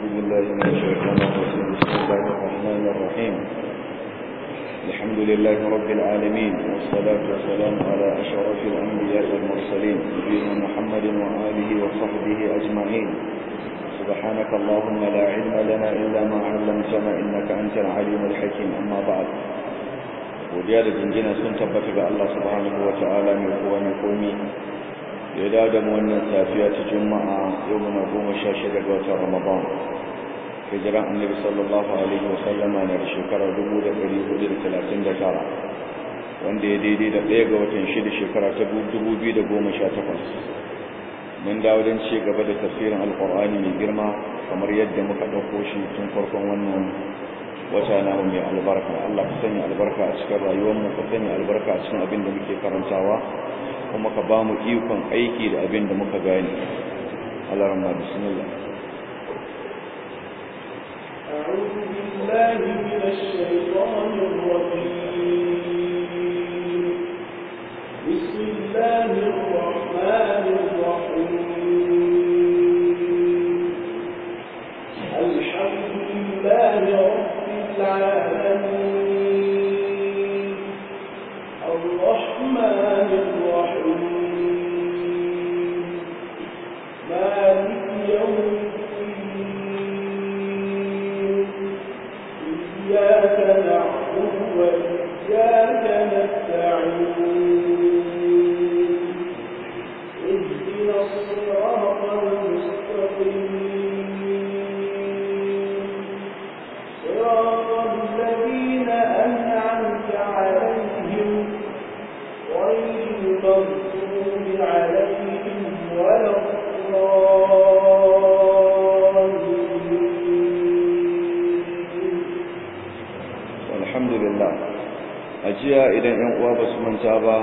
بالله من الشيطان الرجيم بسم الله الرحمن الرحيم الحمد لله رب العالمين والصلاة والسلام على أشرف الأنبياء والمرسلين نبينا محمد وآله وصحبه أجمعين سبحانك اللهم لا علم لنا إلا ما علمتنا إنك أنت العليم الحكيم أما بعد godiya da jinjina sun tabbata ga Allah subhanahu wa ta'ala mai kowa mai komi ya dawo da mu wannan safiya ta juma'a yau muna goma sha shida ga watan ramadan hijiran annabi sallallahu alaihi wa sallama na da shekara dubu da ɗari hudu da talatin da tara wanda ya daidai da ɗaya ga watan shida shekara ta dubu biyu da goma sha takwas mun dawo don ci gaba da tafsirin alƙur'ani mai girma kamar yadda muka ɗauko shi tun farkon wannan wata na mai albarka Allah ka sanya albarka a cikin rayuwarmu ka sanya albarka a cikin abin da muke karantawa kuma ka ba mu ikon aiki da abin da muka gane Allah rahma bismillah أعوذ بالله من الشيطان الرجيم بسم الله الرحمن الرحيم الحمد لله رب العالمين الرحمن الرحيم مالك يوم الدين إياك نعبد وإياك نستعين اهدنا الصراط المستقيم صراط الذين أنعمت عليهم غير المغضوب عليهم ولا الضالين alhamdulillah a jiya idan yan uwa ba su manta ba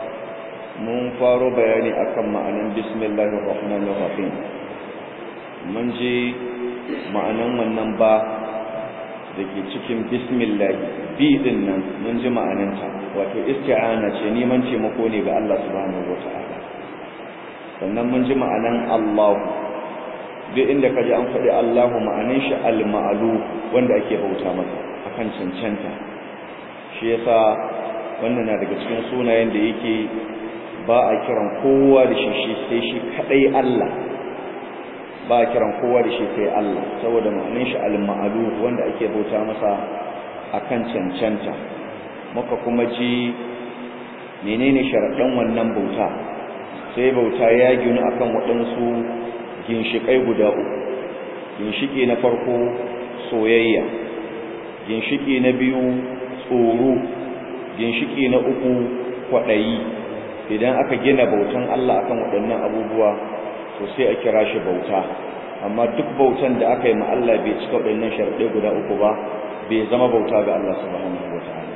mun faro bayani akan ma'anan bismillahir rahmanir rahim mun ji ma'anan wannan ba da ke cikin bismillah bi din nan mun ji ma'ananta wato isti'ana ce neman taimako ne ga Allah subhanahu wata'ala sannan mun ji ma'anan Allah duk inda ka ji an faɗi Allahu ma'anan shi al-ma'lu wanda ake bauta masa akan cancanta shi yasa wannan na daga cikin sunayen da yake ba a kiran kowa da shi sai shi kadai Allah ba a kiran kowa da shi sai Allah saboda ma'anin shi al-ma'alu wanda ake bauta masa akan cancanta muka kuma ji menene sharaɗin wannan bauta sai bauta ya ginu akan waɗansu ginshiƙai guda uku ginshiƙi na farko soyayya ginshiki na biyu tsoro ginshiki na uku kwaɗayi idan aka gina bautan Allah akan waɗannan abubuwa to sai a kira shi bauta amma duk bautan da aka yi ma Allah bai cika waɗannan sharɗai guda uku ba bai zama bauta ga Allah subhanahu wataala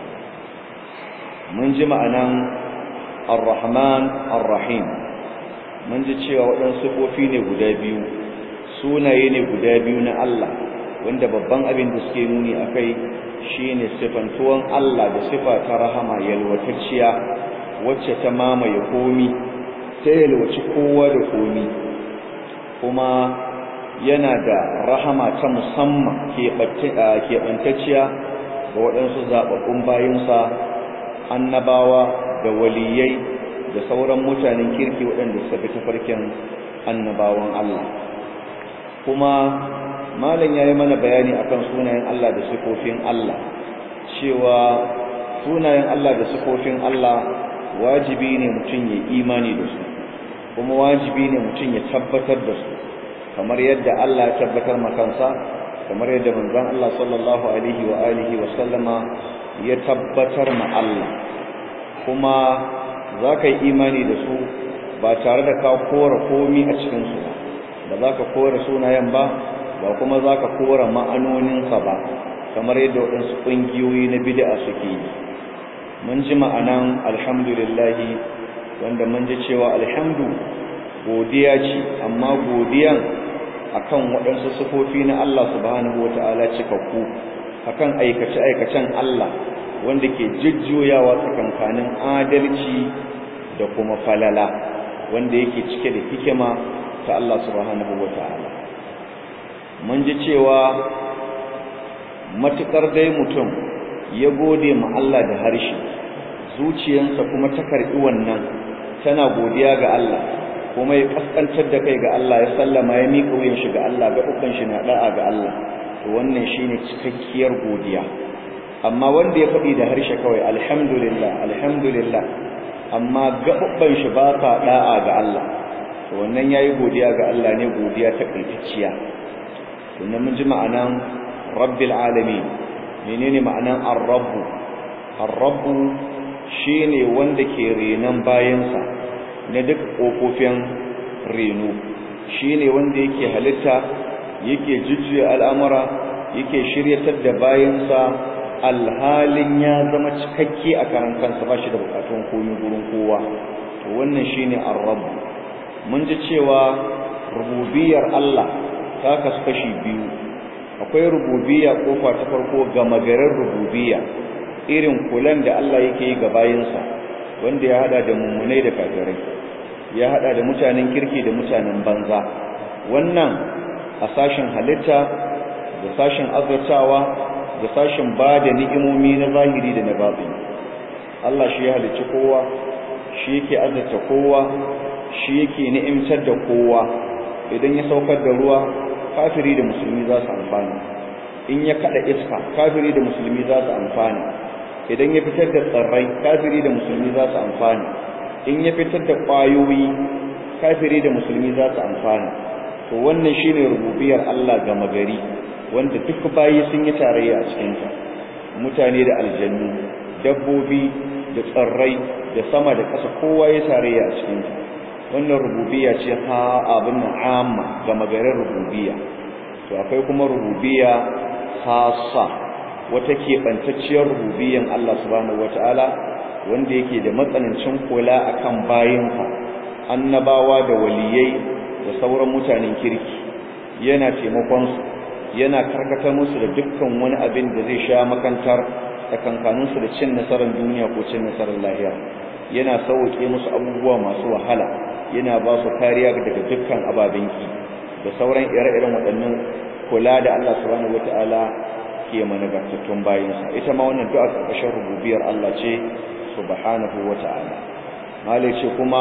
mun ji ma'anan ar-rahman ar-rahim mun ji cewa waɗansu sifofi ne guda biyu sunaye ne guda biyu na Allah wanda babban abin da suke nuni a kai shi ne sifantuwan Allah da sifa ta rahama yalwatacciya wacce ta mamaye komi ta yalwaci kowa da komi kuma yana da rahama ta musamman keɓantacciya ga waɗansu zaɓaɓɓun bayinsa annabawa da waliyai da sauran mutanen kirki waɗanda suka fi tafarkin annabawan Allah kuma malam ya yi mana bayani akan sunayen Allah da sifofin Allah cewa sunayen Allah da sifofin Allah wajibi ne mutum ya imani da su kuma wajibi ne mutum ya tabbatar da su kamar yadda Allah ya tabbatar makansa kamar yadda manzon Allah sallallahu alaihi wa alihi wa sallama ya tabbatar ma Allah kuma za ka yi imani da su ba tare da ka kora komi a cikinsu ba ba za ka kora sunayen ba ba kuma za ka kora ma'anoninsa ba kamar yadda waɗansu ƙungiyoyi na bid'a suke yi mun ji ma'anan alhamdulillahi wanda mun ji cewa alhamdu godiya ce amma godiyan akan waɗansu sufofi na Allah subhanahu wata'ala cikakku akan aikace-aikacen Allah wanda ke jujjuyawa tsakankanin adalci da kuma falala wanda yake cike da hikima ta Allah subhanahu wata'ala mun mun ji cewa matukar dai mutum ya gode ma Allah da harshe zuciyarsa kuma ta karbi wannan tana godiya ga Allah kuma ya kaskantar da kai ga Allah ya sallama ya miƙa wuyan shi ga Allah ga ukan shi na da'a ga Allah to wannan shine cikakkiyar godiya amma wanda ya faɗi da harshe kawai alhamdulillah alhamdulillah amma gaɓuɓɓan shi ba ka da'a ga Allah to wannan yayi godiya ga Allah ne godiya ta kaitacciya to nan mun ji ma'anan rabbil alamin menene ma'anan ar-rabb ar-rabb shine wanda ke renan bayansa na duk kofofin reno shine wanda yake halitta yake jujjuya al'amura yake shiryatar da bayansa alhalin ya zama cikakke a karan kansa ba shi da bukatun komi gurin kowa to wannan shine ar-rabb mun ji cewa rububiyar Allah ta kasu kashi biyu akwai rububiyya kofa ta farko ga magarin rububiyya irin kulan da Allah yake yi ga bayinsa wanda ya hada da mummunai da kafirai ya hada da mutanen kirki da mutanen banza wannan a sashin halitta da sashin azurtawa da sashin ba da ni'imomi na zahiri da na batini Allah shi ya halicci kowa shi yake azurta kowa shi yake ni'imtar da kowa idan ya saukar da ruwa kafiri da musulmi za su amfana in ya kada iska kafiri da musulmi za su amfana idan ya fitar da tsirrai kafiri da musulmi za su amfana in ya fitar da ƙwayoyi kafiri da musulmi za su amfana to wannan shine rububiyar Allah ga magari wanda duk bayi sun yi tarayya a cikin ta mutane da aljannu dabbobi da tsirrai da sama da ƙasa kowa ya tarayya a cikin ta wannan rububiyya ce ha abin nan amma ga magarin rububiyya to akwai kuma rububiyya khassa wata keɓantacciyar rububiyyan Allah subhanahu wataala wanda yake da matsanancin kula akan bayinsa annabawa da waliyai da sauran mutanen kirki yana taimakon su yana karkatar musu da dukkan wani abin da zai sha makantar tsakankanin su da cin nasarar duniya ko cin nasarar lahira yana sauke musu abubuwa masu wahala yana ba su kariya daga dukkan ababen ki da sauran ire-iren waɗannan kula da Allah subhanahu wataala ke managartattun bayinsa ita ma wannan du'a ƙarƙashin rububiyar Allah ce subhanahu wata'ala malai ce kuma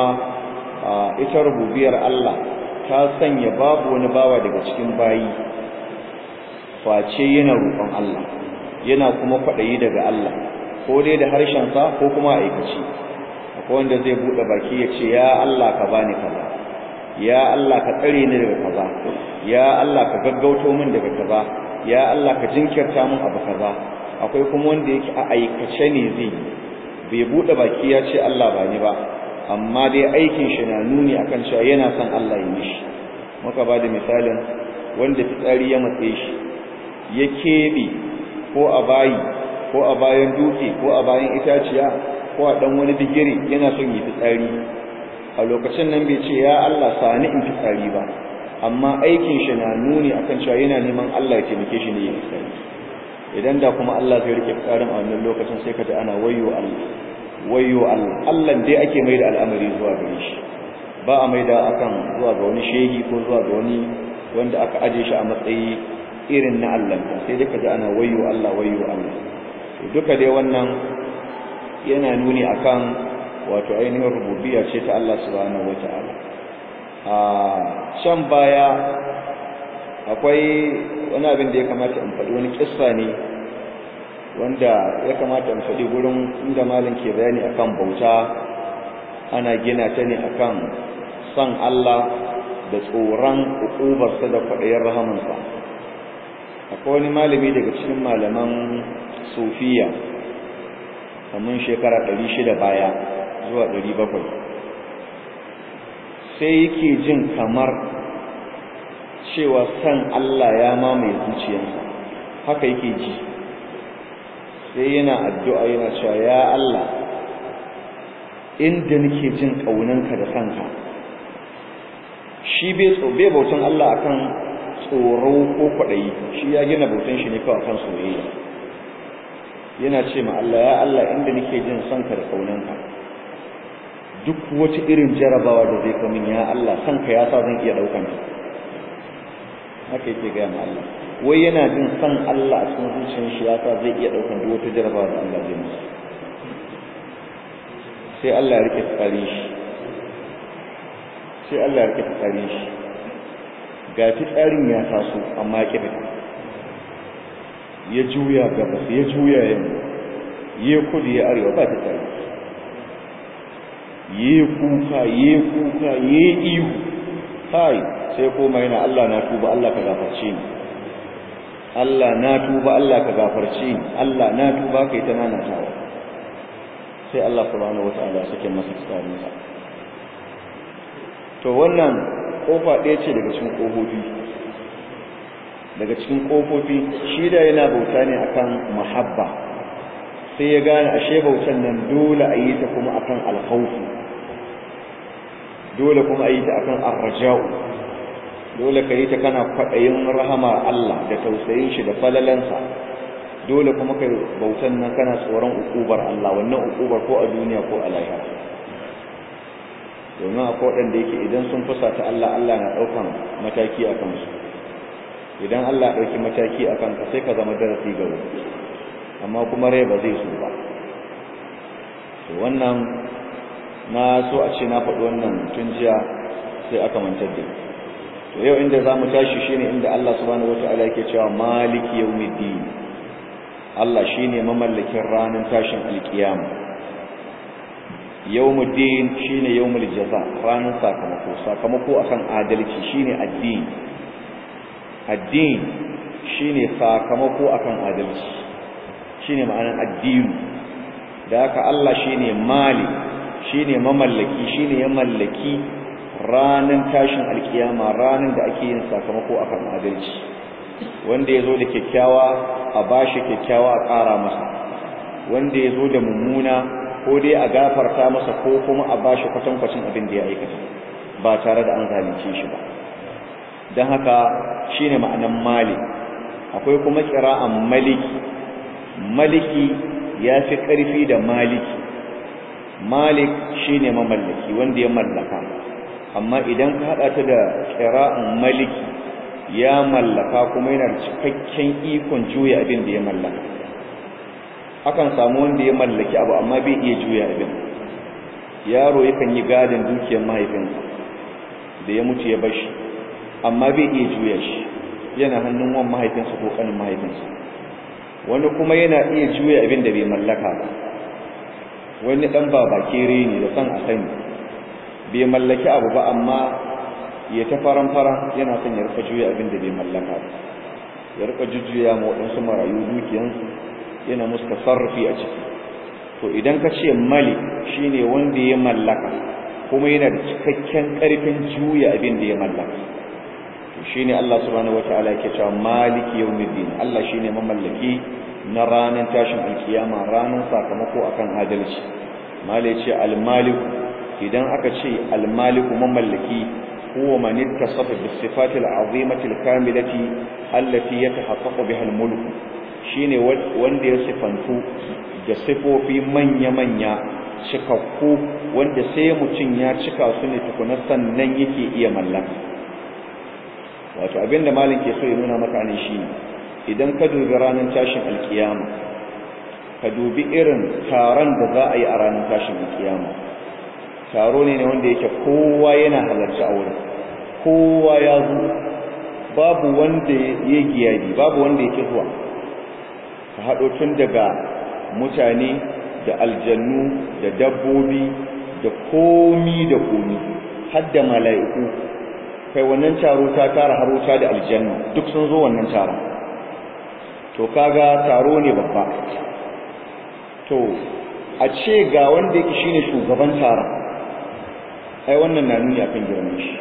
ita rububiyar Allah ta sanya babu wani bawa daga cikin bayi face yana roƙon Allah yana kuma kwaɗayi daga Allah ko dai da harshen sa ko kuma aikaci akwai wanda zai bude baki ya ce ya Allah ka bani kaza ya Allah ka tsare ni daga kaza ya Allah ka gaggauto min daga kaza ya Allah ka jinkirta min abu kaza akwai kuma wanda yake a aikace ne zai bai bude baki ya ce Allah ba ni ba amma dai aikin shi na nuni akan cewa yana son Allah ya mishi muka ba da misalin wanda fitsari ya matse shi ya kebe ko a bayi ko a bayan dutse ko a bayan itaciya ko a dan wani digiri yana son yi fitsari a lokacin nan bai ce ya Allah sani in fitsari ba amma aikin shi na nuni akan cewa yana neman Allah ya taimake shi ne ya fitsari idan da kuma Allah zai rike fitsarin a wannan lokacin sai ka ji ana wayyo Allah wayyo Allah Allah dai ake mai da al'amari zuwa gare shi ba a mai da akan zuwa ga wani shehi ko zuwa ga wani wanda aka aje shi a matsayi irin na Allah sai dai ka ji ana wayyo Allah wayyo Allah duka dai wannan yana nuni akan wato ainihin rububiyya ce ta Allah subhanahu wata'ala a can baya akwai wani abin da ya kamata in faɗi wani kissa ne wanda ya kamata in faɗi gurin inda malam ke bayani akan bauta ana gina ta ne akan son Allah da tsoron ukubarsa da kwaɗayin rahamansa akwai wani malami daga cikin malaman sufiya kamar shekara ɗari shida baya zuwa ɗari bakwai sai yake jin kamar cewa san Allah ya mamaye zuciyarsa haka yake ji sai yana addu'a yana cewa ya Allah inda nake jin ƙaunanka da kanka shi bai bautan Allah akan tsoro ko kwaɗayi shi ya gina bautan shi ne kawai kan soyayya yana ce ma Allah ya Allah inda nake jin sanka da kaunanka duk wata irin jarabawa da zai kamin ya Allah sanka ya sa zan iya daukan ta haka yake gaya ma Allah wai yana jin san Allah a cikin zuciyar shi yasa zai iya daukan duk wata jarabawa da Allah zai masa sai Allah ya rike tsarin shi sai Allah ya rike tsarin shi ga tsarin ya taso amma ya kifa ya juya gabas ya juya yamma ya kudu ya arewa ba ta tsari ya kuka ya kuka ya ihu kai sai koma yana Allah na tuba Allah ka gafarce ni Allah na tuba Allah ka gafarce ni Allah na tuba kai ta nana tawa sai Allah subhanahu wataala ya sake masa tsarin sa to wannan kofa ɗaya ce daga cikin kofofi daga cikin kofofi shi da yana bauta ne akan mahabba sai ya gane ashe bautan nan dole a yi ta kuma akan alkhawfi dole kuma a yi ta akan arraja'u dole ka yi ta kana kwaɗayin rahama Allah da tausayin shi da falalansa dole kuma ka bautan nan kana tsoron ukubar Allah wannan ukubar ko a duniya ko a lahira domin akwai waɗanda yake idan sun fusata Allah Allah na ɗaukan mataki a kansu idan Allah ya ɗauki mataki a kanka sai ka zama darasi ga wani amma kuma rai ba zai so ba to wannan na so a ce na faɗi wannan tun jiya sai aka mantar da to yau inda za mu tashi shine inda Allah subhanahu wata'ala yake cewa maliki yawmiddin Allah shine mamallakin ranar tashin alkiyama yawmuddin shine yawmul jaza ranar sakamako sakamako akan adalci shine addini addini shine sakamako akan adalci shine ma'anar addini da haka Allah shine mali shine mamallaki shine ya mallaki ranan tashin alkiyama ranan da ake yin sakamako akan adalci wanda yazo da kyakkyawa a bashi kyakkyawa a ƙara masa wanda yazo da mummuna ko dai a gafarta masa ko kuma a bashi kwatankwacin abin da ya aikata ba tare da an zalunce shi ba don haka shine ma'anan mali akwai kuma kira'an maliki maliki ya fi ƙarfi da maliki malik shine mamallaki wanda ya mallaka amma idan ka haɗa ta da kira'an maliki ya mallaka kuma yana da cikakken ikon juya abin da ya mallaka akan samu wanda ya mallaki abu amma bai iya juya abin yaro yakan yi gadin dukiyar mahaifinsa da ya mutu ya bashi amma bai iya juya shi yana hannun wan mahaifinsa ko kanin mahaifinsa wani kuma yana iya juya abin da bai mallaka ba wani dan baba kere ne da san a sani bai mallaki abu ba amma ya ta faran faran yana son ya rika juya abin da bai mallaka ba ya rika jujjuya ma waɗansu marayu dukiyansu yana musu tasarrufi a ciki to idan ka ce mali shine wanda ya mallaka kuma yana da cikakken ƙarfin juya abin da ya mallaka shine Allah subhanahu wataala yake cewa maliki yawmiddin Allah shine mamallaki na ranar tashin alkiyama ranar sakamako akan adalci mala yace almalik idan aka ce almalik mamallaki huwa man ittasafa bis sifati al'azimati alkamilati allati yatahaqqaqu biha almulk shine wanda ya sifantu da sifofi manya manya cikakku wanda sai mutum ya cika su ne tukuna sannan yake iya mallaka wato abinda malin ke so ya nuna maka ne shi idan ka dubi ranar tashin alkiyama ka dubi irin taron da za a yi a ranar tashin alkiyama taro ne ne wanda yake kowa yana halarci a wurin kowa ya zo babu wanda ya giyadi babu wanda yake zuwa ka haɗo tun daga mutane da aljannu da dabbobi da komi da komi har da mala'iku kai wannan taro ta tara haruta da aljanna duk sun zo wannan taron to kaga taro ne babba to a ce ga wanda yake shine shugaban taron ai wannan na nuni akan girman shi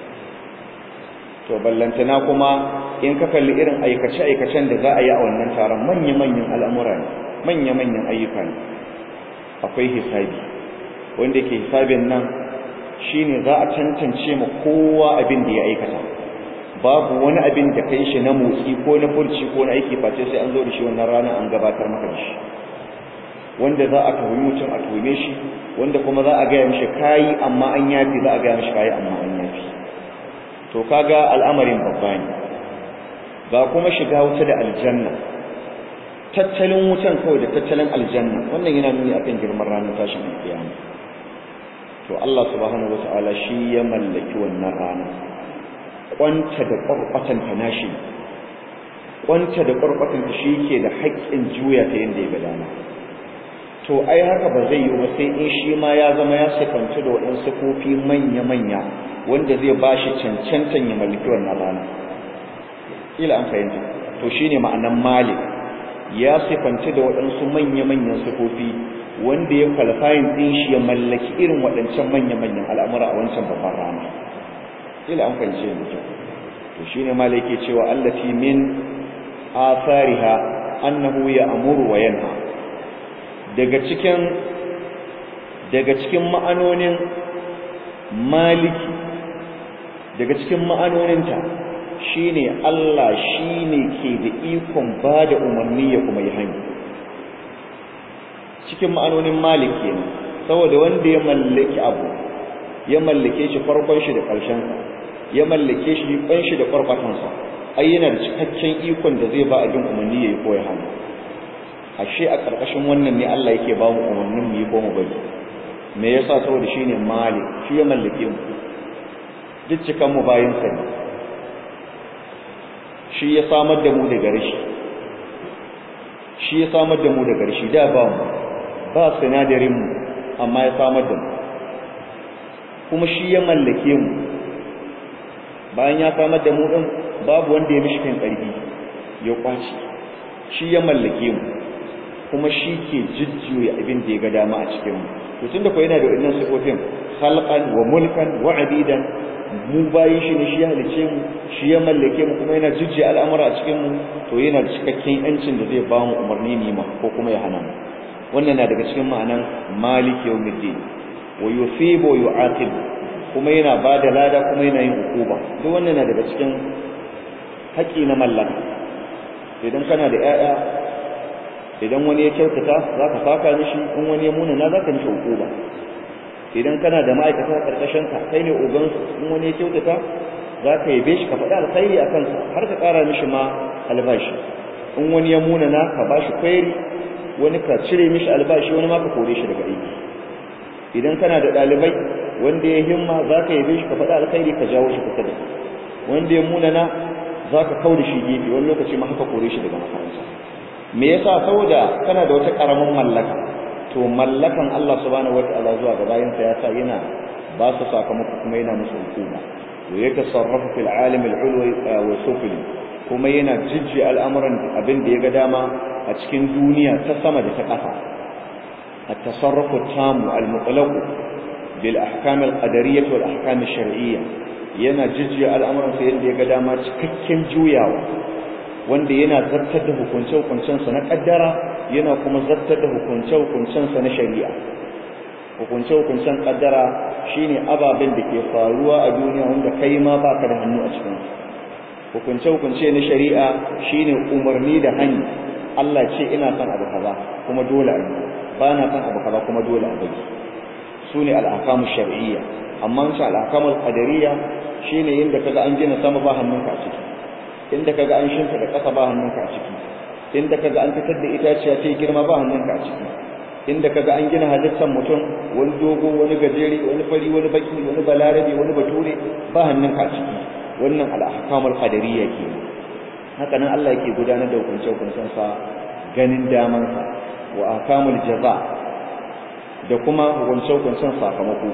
to ballantana kuma in ka kalli irin aikace aikacen da za a yi a wannan taron manya manyan al'amura ne manya manyan ayyuka ne akwai hisabi wanda yake hisabin nan shine za a tantance ma kowa abin da ya aikata babu wani abin da kai shi na motsi ko na furci ko na aiki face sai an zo da shi wannan ranar an gabatar maka da shi wanda za a tuhumi mutum a tuhume shi wanda kuma za a gaya mishi kayi amma an yafi za a gaya mishi kayi amma an yafi to kaga al'amarin babba ne ga kuma shiga wuta da aljanna tattalin wutan kawai da tattalin aljanna wannan yana nuni akan girman ranar tashin alkiyama to Allah subhanahu wataala shi ya mallaki wannan rana kwanta da ƙwarƙwatan ta nashi kwanta da ƙwarƙwatan ta shi ke da haƙƙin juya ta yadda ya ga dama to ai haka ba zai yi ba sai in shi ma ya zama ya sifanci da waɗansu kofi manya-manya wanda zai ba shi cancantan ya mallaki wannan rana ila an fahimta to shine ma'anan malik ya sifanci da waɗansu manya-manyan sifofi wanda ya kwalifayin ɗin shi ya mallaki irin waɗancan manya-manyan al'amura a wancan babban rana ila an fahimce da kyau to shine malik ke cewa allati min athariha annahu ya amuru wa yanha daga cikin daga cikin ma'anonin maliki daga cikin ma'anoninta shine Allah shine ke da ikon bada umarni ya kuma yi hanya cikin ma'anonin maliki ne saboda wanda ya mallaki abu ya mallake shi farkon shi da ƙarshen sa ya mallake shi ban shi da farfatan sa ai yana da cikakken ikon da zai ba abin umarni ya yi ko ya hanya ashe a ƙarƙashin wannan ne Allah yake ba mu umarnin mu yi ko mu bari me yasa saboda shine malik shi ya mallake mu duk cikan mu bayin sa ne shi ya samar da mu daga rashi shi ya samar da mu daga rashi da ba mu ba sinadarin mu amma ya samar da mu kuma shi ya mallake mu bayan ya samar da mu din babu wanda ya mishi kan ƙarfi ya kwaci shi ya mallake mu kuma shi ke jujjuya abin da ya ga dama a cikin mu to tunda ko yana da wannan sifofin khalqan wa mulkan wa abidan mu bayin shi ne shi ya halice mu shi ya mallake mu kuma yana jujjuya al'amura a cikin mu to yana da cikakken yancin da zai ba mu umarni ne ma ko kuma ya hana mu wannan na daga cikin ma'anan malik yawmiddin wa yusibu wa yu'aqib kuma yana ba da lada kuma yana yin hukuma duk wannan na daga cikin haƙi na mallaka idan kana da 'ya'ya idan wani ya kyautata za ka saka mishi in wani ya munana za ka mishi hukuma idan kana da ma'aikata karkashin ka kai ne ogansu in wani ya kyautata za ka yabe shi ka faɗi alkhairi a kansa har ka ƙara mishi ma albashi in wani ya munana ka ba shi kwairi wani ka cire mishi albashi wani ma ka kore shi daga aiki idan kana da ɗalibai wanda ya himma za ka yabe shi ka faɗi alkhairi ka jawo shi kusa da wanda ya munana za ka kau da shi gefe wani lokaci ma haka kore shi daga makaranta me yasa saboda kana da wata karamin mallaka to mallakan Allah subhanahu wataala zuwa ga bayan sa yasa yana ba su sakamako kuma yana musu hukuma wa yatasarrafu fil alim al ulwi wa sufli kuma yana jijji al'amuran abin da ya ga dama a cikin duniya ta sama da ta ƙasa at-tasarrufu tamu al-mutlaq bil ahkam al-qadariyyah wal ahkam al-shar'iyyah yana jijji al'amuran sa yadda ya ga dama cikakken juyawa wanda yana zartar da hukunce-hukuncensa na ƙaddara yana kuma zartar da hukunce-hukuncensa na shari'a hukunce-hukuncen ƙaddara shine ababen da ke faruwa a duniya wanda kai ma baka da hannu a cikin hukunce-hukunce na shari'a shine umarni da hani Allah ce ina son abu kaza kuma dole a yi ba na son abu kaza kuma dole a bari su ne al'akamu shar'iyya amma shi al'akamu qadariyya shine inda kaga an gina sama ba hannunka a ciki inda kaga an shinta da ƙasa ba hannunka a ciki inda kaga an fitar da itaciya ta girma ba hannunka a ciki inda kaga an gina halittar mutum wani dogo wani gajere wani fari wani baki wani balarabe wani bature ba hannunka a ciki wannan al-ahkamul qadariyya ke haka nan Allah yake gudanar da hukunce hukuncen sa ganin daman sa wa ahkamul jaza da kuma hukunce hukuncen sakamako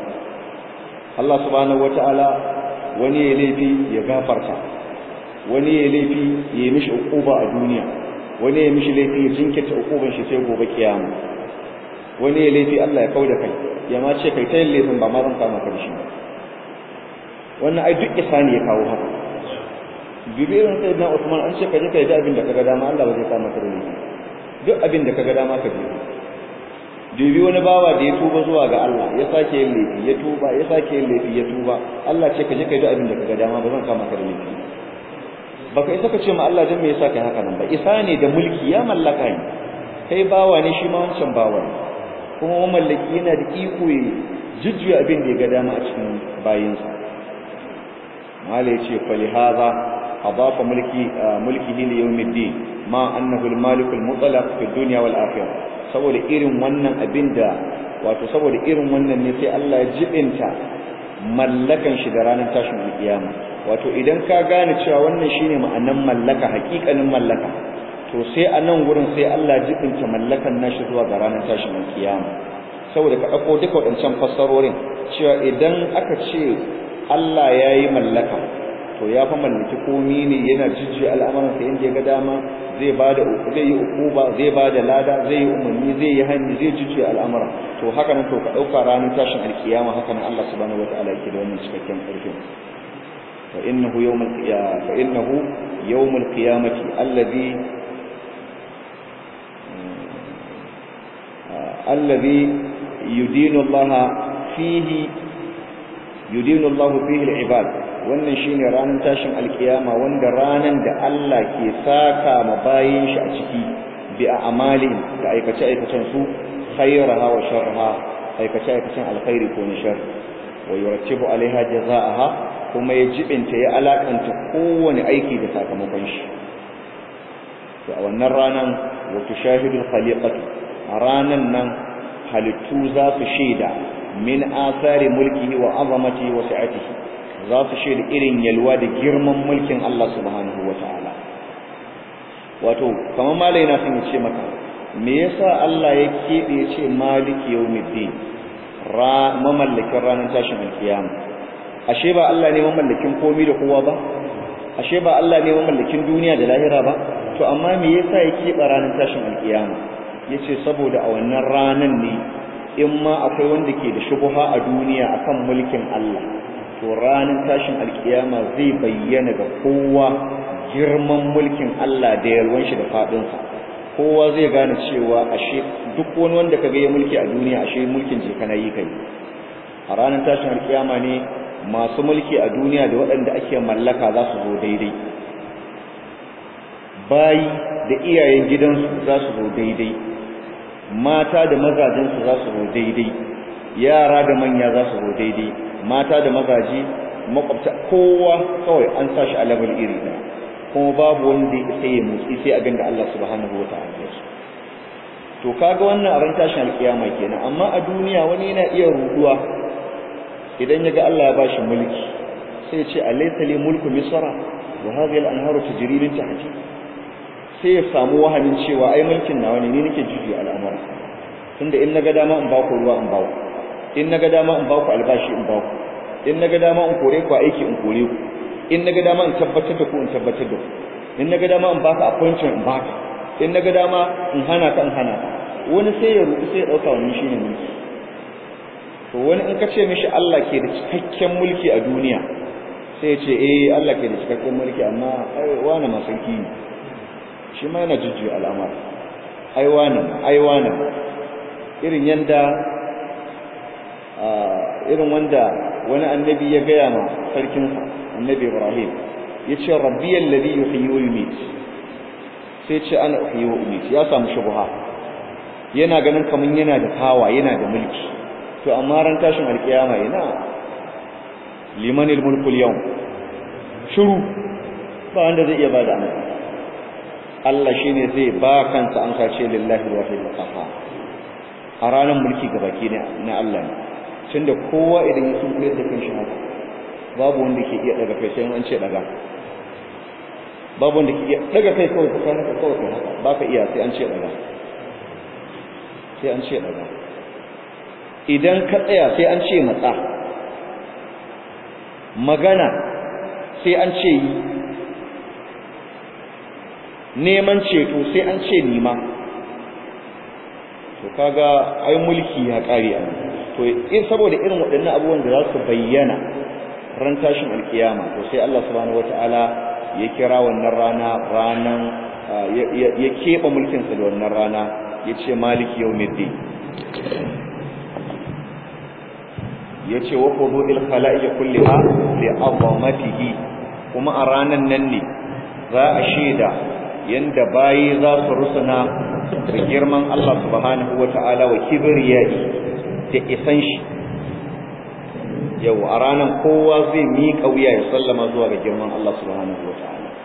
Allah subhanahu wataala wani ya laifi ya gafarta wani ya laifi ya yi mishi uquba a duniya wani ya mishi laifi ya jinkirta uquban shi sai gobe kiyama wani ya laifi Allah ya kauda kai ya ma ce kai ta yin laifin ba ma zan kama ka da shi wannan ai duk isani ya kawo haka bibirin sai na Usman an ce ka je ka yi abin da kaga dama Allah ba zai kama ka da laifi duk abin da kaga dama ka je dubi wani bawa da ya tuba zuwa ga Allah ya sake yin laifi ya tuba ya sake yin laifi ya tuba Allah ce ka je ka yi abin da kaga dama ba zan kama ka da laifi baka isa ka ce ma Allah dan me yasa kai haka nan ba isa ne da mulki ya mallaka ne kai bawa ne shi ma wancan bawa ne kuma mamallaki yana da iko ya jujjuya abin da ya ga dama a cikin bayinsa mala ya ce fali haza adafa mulki mulkihi li yawmiddin ma annahu al-malik al-mutlaq fi dunya wal akhirah saboda irin wannan abinda wato saboda irin wannan ne sai Allah ya jibinta mallakan shi da ranar tashin alkiyama wato idan ka gane cewa wannan shine ma'anan mallaka hakikanin mallaka to sai a nan wurin sai Allah jibinta mallakan nashi zuwa ga ranar tashin alkiyama saboda ka dauko duka wadancan fassarorin cewa idan aka ce Allah yayi mallaka to ya fa mallaki komi ne yana jijjiya al'amuran sa inda ya ga dama zai bada zai yi ukuba zai bada lada zai yi umarni zai yi hanni zai jijjiya al'amura to haka nan to ka dauka ranar tashin alkiyama haka nan Allah subhanahu wataala yake da wannan cikakken karfin fa innahu yawmul qiyamah fa innahu yawmul qiyamati alladhi alladhi yudinu Allah fihi yudinu Allah fihi al-ibad wannan shine ranar tashin alkiyama wanda ranan da Allah ke saka ma bayin shi a ciki bi a'mali da aikace aikacen su khairaha wa sharraha aikace aikacen alkhairi ko na shar wa yurattibu alaiha jazaaha kuma ya jibinta ya alakanta kowane aiki da sakamakon shi to a wannan ranan wa tushahidu khaliqatu a ranan nan halittu za su shaida min asari mulkihi wa azamatihi wa sa'atihi za su shaida irin yalwa da girman mulkin Allah subhanahu wa ta'ala wato kamar malai na sun ce maka me yasa Allah ya keɓe ce maliki yawmiddin ra mamallakin ranar tashin alkiyama ashe ba Allah ne mamallakin komai da kowa ba ashe ba Allah ne mamallakin duniya da lahira ba to amma me yasa ya keɓe ranar tashin alkiyama yace saboda a wannan ranan ne in ma akwai wanda ke da shubuha a duniya akan mulkin Allah to ranar tashin alkiyama zai bayyana ga kowa girman mulkin Allah da yalwan shi da fadinsa kowa zai gane cewa ashe duk wani wanda kaga ya mulki a duniya ashe mulkin je kana yi kai a ranar tashin alkiyama ne masu mulki a duniya da waɗanda ake mallaka za su zo daidai bayi da iyayen gidansu za su zo daidai mata da mazajensu za su zo daidai yara da manya za su zo daidai mata da mazaje makwabta kowa kawai an sa shi a level iri ɗaya kuma babu wanda sai ya motsi sai abin da Allah subhanahu wa ta'ala ya to kaga wannan a ran tashin alkiyama kenan amma a duniya wani yana iya ruduwa idan yaga Allah ya bashi mulki sai ya ce alaysa li mulku misra wa hadhihi al-anharu tajri min tahti sai ya samu wahamin cewa ai mulkin nawa ne ni nake juji al'amura tunda in naga dama in ba ku ruwa in ba ku in naga dama in ba ku albashi in ba ku in naga dama in kore ku aiki in kore ku in naga dama in tabbatar da ku in tabbatar da ku in naga dama in baka appointment in baka in naga dama in hana ka in hana ka wani sai ya rubu sai ya dauka wannan shine mulki to wani in ka ce mishi Allah ke da cikakken mulki a duniya sai ya ce eh Allah ke da cikakken mulki amma ai wani ma sarki ne shi ma yana jujjuya al'amar ai wani ai wani irin yanda irin wanda wani annabi ya gaya ma sarkinsa annabi Ibrahim yace rabbiyal ladhi yuhyi wa yumiit sai ce ana uhyi wa umiit ya samu shubha yana ganin kaman yana da kawa yana da mulki to amma ran tashin alkiyama yana limanil mulku al-yawm shiru ba wanda zai iya bada amsa Allah shine zai ba kansa an sace lillahi wahid qahhar a ranar mulki gabaki ne na Allah ne tunda kowa idan ya sun koyar da kanshi haka babu wanda ke iya daga kai sai an ce daga babu wanda ke iya daga kai kawai ka haka kawai ka haka baka iya sai an ce daga sai an ce daga idan ka tsaya sai an ce matsa magana sai an ce yi neman ceto sai an ce nima to kaga ai mulki ya kare a to in saboda irin waɗannan abubuwan da za su bayyana ran tashin alkiyama to sai Allah subhanahu wataala ya kira wannan rana ranan ya keɓe mulkin sa da wannan rana yace maliki yawmiddin yace wa qudul khalaiq kulliha li azamatihi kuma a ranan nan ne za a shaida yanda bayi za su rusuna da girman Allah subhanahu wataala wa kibriyai da isan shi yau a ranar kowa zai miƙa wuya ya sallama zuwa ga girman Allah subhanahu wataala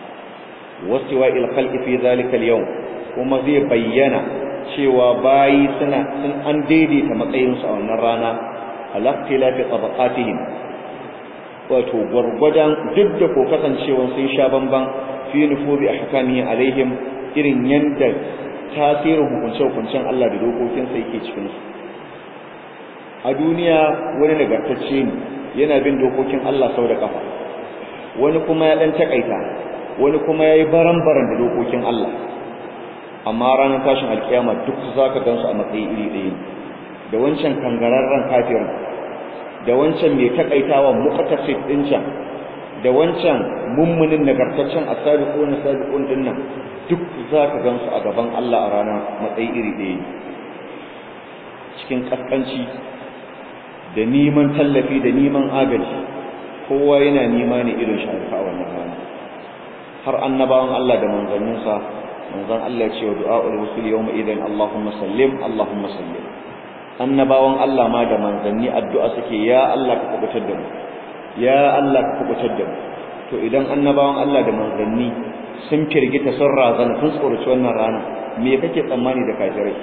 wastiwa'il khalqi fi dhalika al-yawm kuma zai bayyana cewa bayi suna sun an daidaita matsayinsu a wannan rana alaqtilafi tabaqatihim wato gwargwadon duk da ko kasancewa sun sha bamban fi nufuzi ahkamihi alaihim irin yanda tasirin hukunce hukuncen Allah da dokokinsa yake cikin su a duniya wani nagartacce ne yana bin dokokin Allah sau da kafa wani kuma ya dan takaita wani kuma yayi baran-baran da dokokin Allah amma ranar tashin alkiyama duk zaka gansu a matsayi iri ɗaya da wancan kangararren kafirin da wancan mai takaitawa muqtasid din can da wancan mummunin nagartaccen asabiqun sabiqun din nan duk zaka gansu a gaban Allah a rana matsayi iri ɗaya cikin kaskanci da neman tallafi da neman agaji kowa yana nema ne irin sharifa a wannan rana har annabawan Allah da manzanninsa manzon Allah ya ce wa du'a'ul rusul yawma idan Allahumma sallim Allahumma sallim annabawan Allah ma da manzanni addu'a suke ya Allah ka kubutar da mu ya Allah ka kubutar da mu to idan annabawan Allah da manzanni sun firgita sun razana sun tsoraci wannan rana me kake tsammani da kafirai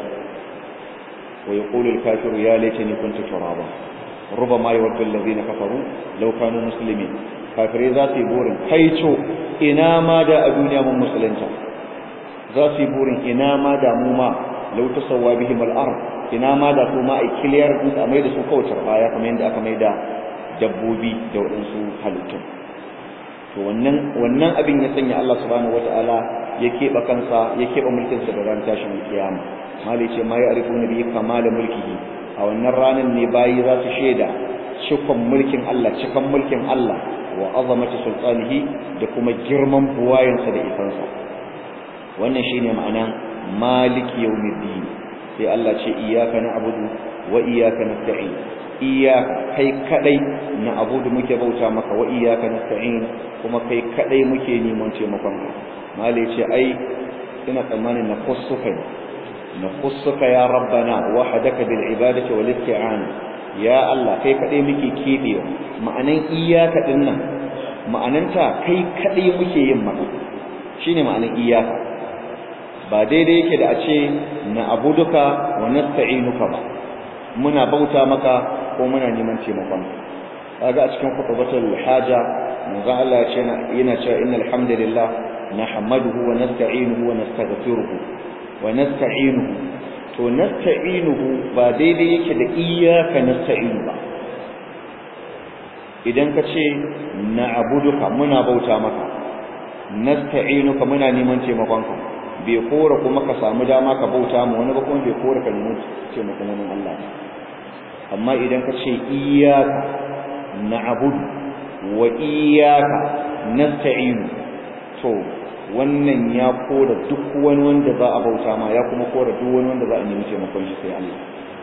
wa yaqulu al-kafiru ya laitani kuntu turaba rubama yawaddu alladhina kafaru law kanu muslimin kafirai za su yi burin kaico ina ma da a duniya mun musulunta za su yi burin ina ma da mu ma law tasawwa bihim al-ard ina ma da su ma ai clear din a mai da su kawai baya kamar yadda aka mai da dabbobi da waɗansu halittun to wannan wannan abin ya sanya Allah subhanahu wataala ya keɓe kansa ya keɓe mulkinsa da ran tashin kiyama mali ce ma ya arifu nabi kamala mulkihi a wannan ranar ne bayi za su shaida cikon mulkin Allah cikan mulkin Allah wa azamati sultanihi da kuma girman buwayensa da ifansa wannan shine ma'anan maliki yawmiddin sai Allah ce iyyaka na'budu wa iyyaka nasta'in iyyaka kai kadai na'budu muke bauta maka wa iyyaka nasta'in kuma kai kadai muke neman taimakon ka mali ce ai ina tsammanin na khussuka na khussuka ya rabbana wahdaka bil ibadati wal isti'ana ya Allah kai kadai muke kebewa ma'anan iyyaka din nan ma'ananta kai kadai muke yin maka shine ma'anan iyyaka ba daidai yake da a ce na abuduka wa nasta'inuka ba muna bauta maka ko muna neman taimakon kaga a cikin khutbatul haja manzo Allah ya ce yana cewa innal hamdalillah nahmaduhu wa nasta'inuhu wa nastaghfiruhu wa nasta'inuhu to nasta'inuhu ba daidai yake da iyyaka nasta'inu ba idan ka ce na abuduka muna bauta maka nasta'inuka muna neman taimakonka bai kora kuma ka samu dama ka bauta mu wani ba kuma bai kora ka nemi taimakon wani Allah amma idan ka ce iyyaka na'budu wa iyyaka nasta'inu to wannan ya kora duk wani wanda za a bauta ma ya kuma kora duk wani wanda za a nemi taimakon shi sai Allah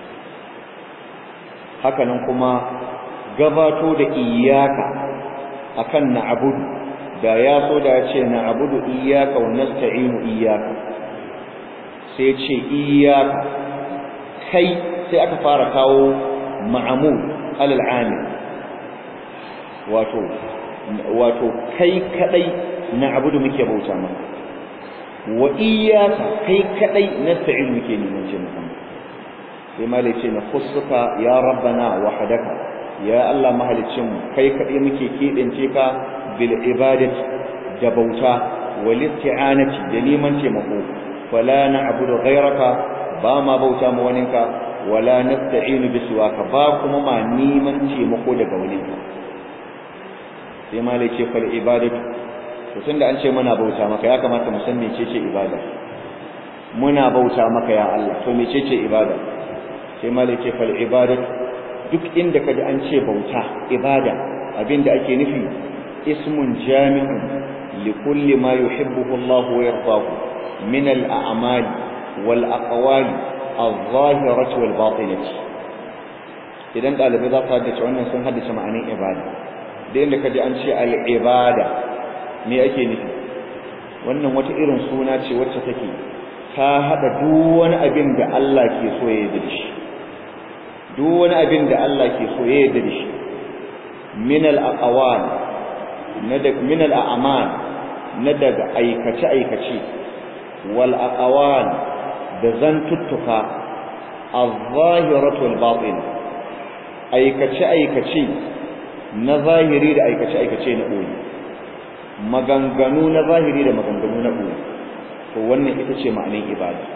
haka nan kuma gabato da iyyaka akan na'budu da ya so da ya ce na abudu iyaka wa nasta'inu iyaka sai ce iyaka kai sai aka fara kawo ma'amul alal amil wato wato kai kadai na abudu muke bauta maka wa iyaka kai kadai nasta'inu muke neman ce maka sai malai ce na khussuka ya rabbana wahdaka ya Allah mahalicin kai kadai muke kidance ka bil ibadati da bauta wal isti'anati da neman taimako fala na'budu ghayraka ba ma bauta ma waninka wala nasta'inu bi siwaka ba kuma ma neman taimako daga waninka sai malai ce fal ibadatu to tunda an ce muna bauta maka ya kamata mu san mecece ibada muna bauta maka ya Allah to mecece ibada sai malai ce fal ibadatu duk inda kaji an ce bauta ibada abinda ake nufi ismun jami'un likulli ma yuhibbuhu Allah wa yardahu min al-a'mali wal aqwali adh-dhahirati wal batinati idan dalibai za su haddace wannan sun haddace ma'anin ibada da inda kaji an ce al-ibada me ake nufi wannan wata irin suna ce wacce take ta hada duk wani abin da Allah ke so ya yi da shi duk wani abin da Allah ke so ya yarda da shi min al-aqwal na da min al-a'mal na daga aikace aikace wal aqwal da zantuttuka az-zahiratu wal batin aikace aikace na zahiri da aikace aikace na boye maganganu na zahiri da maganganu na boye to wannan ita ce ma'anar ibada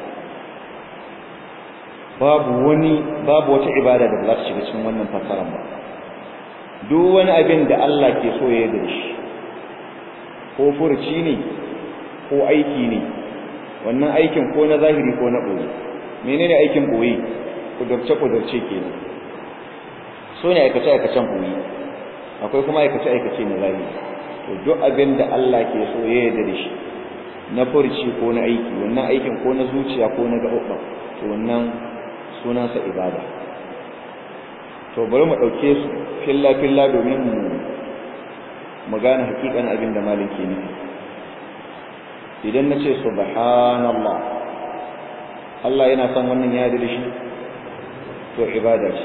babu wani babu wata ibada da za ta shiga cikin wannan fasaran ba duk wani abin da Allah ke so ya yi shi ko furci ne ko aiki ne wannan aikin ko na zahiri ko na ɓoye menene aikin ɓoye kudurce kudurce kenan so ne aikace aikacen ɓoye akwai kuma aikace aikace na zahiri to duk abin da Allah ke so ya yarda da shi na furci ko na aiki wannan aikin ko na zuciya ko na gaɓaɓɓa to wannan sunansa ibada to bari mu ɗauke su filla filla domin mu mu gane hakikan abin da malin ke nufi idan na ce subhanallah Allah yana son wannan ya da shi to ibada ce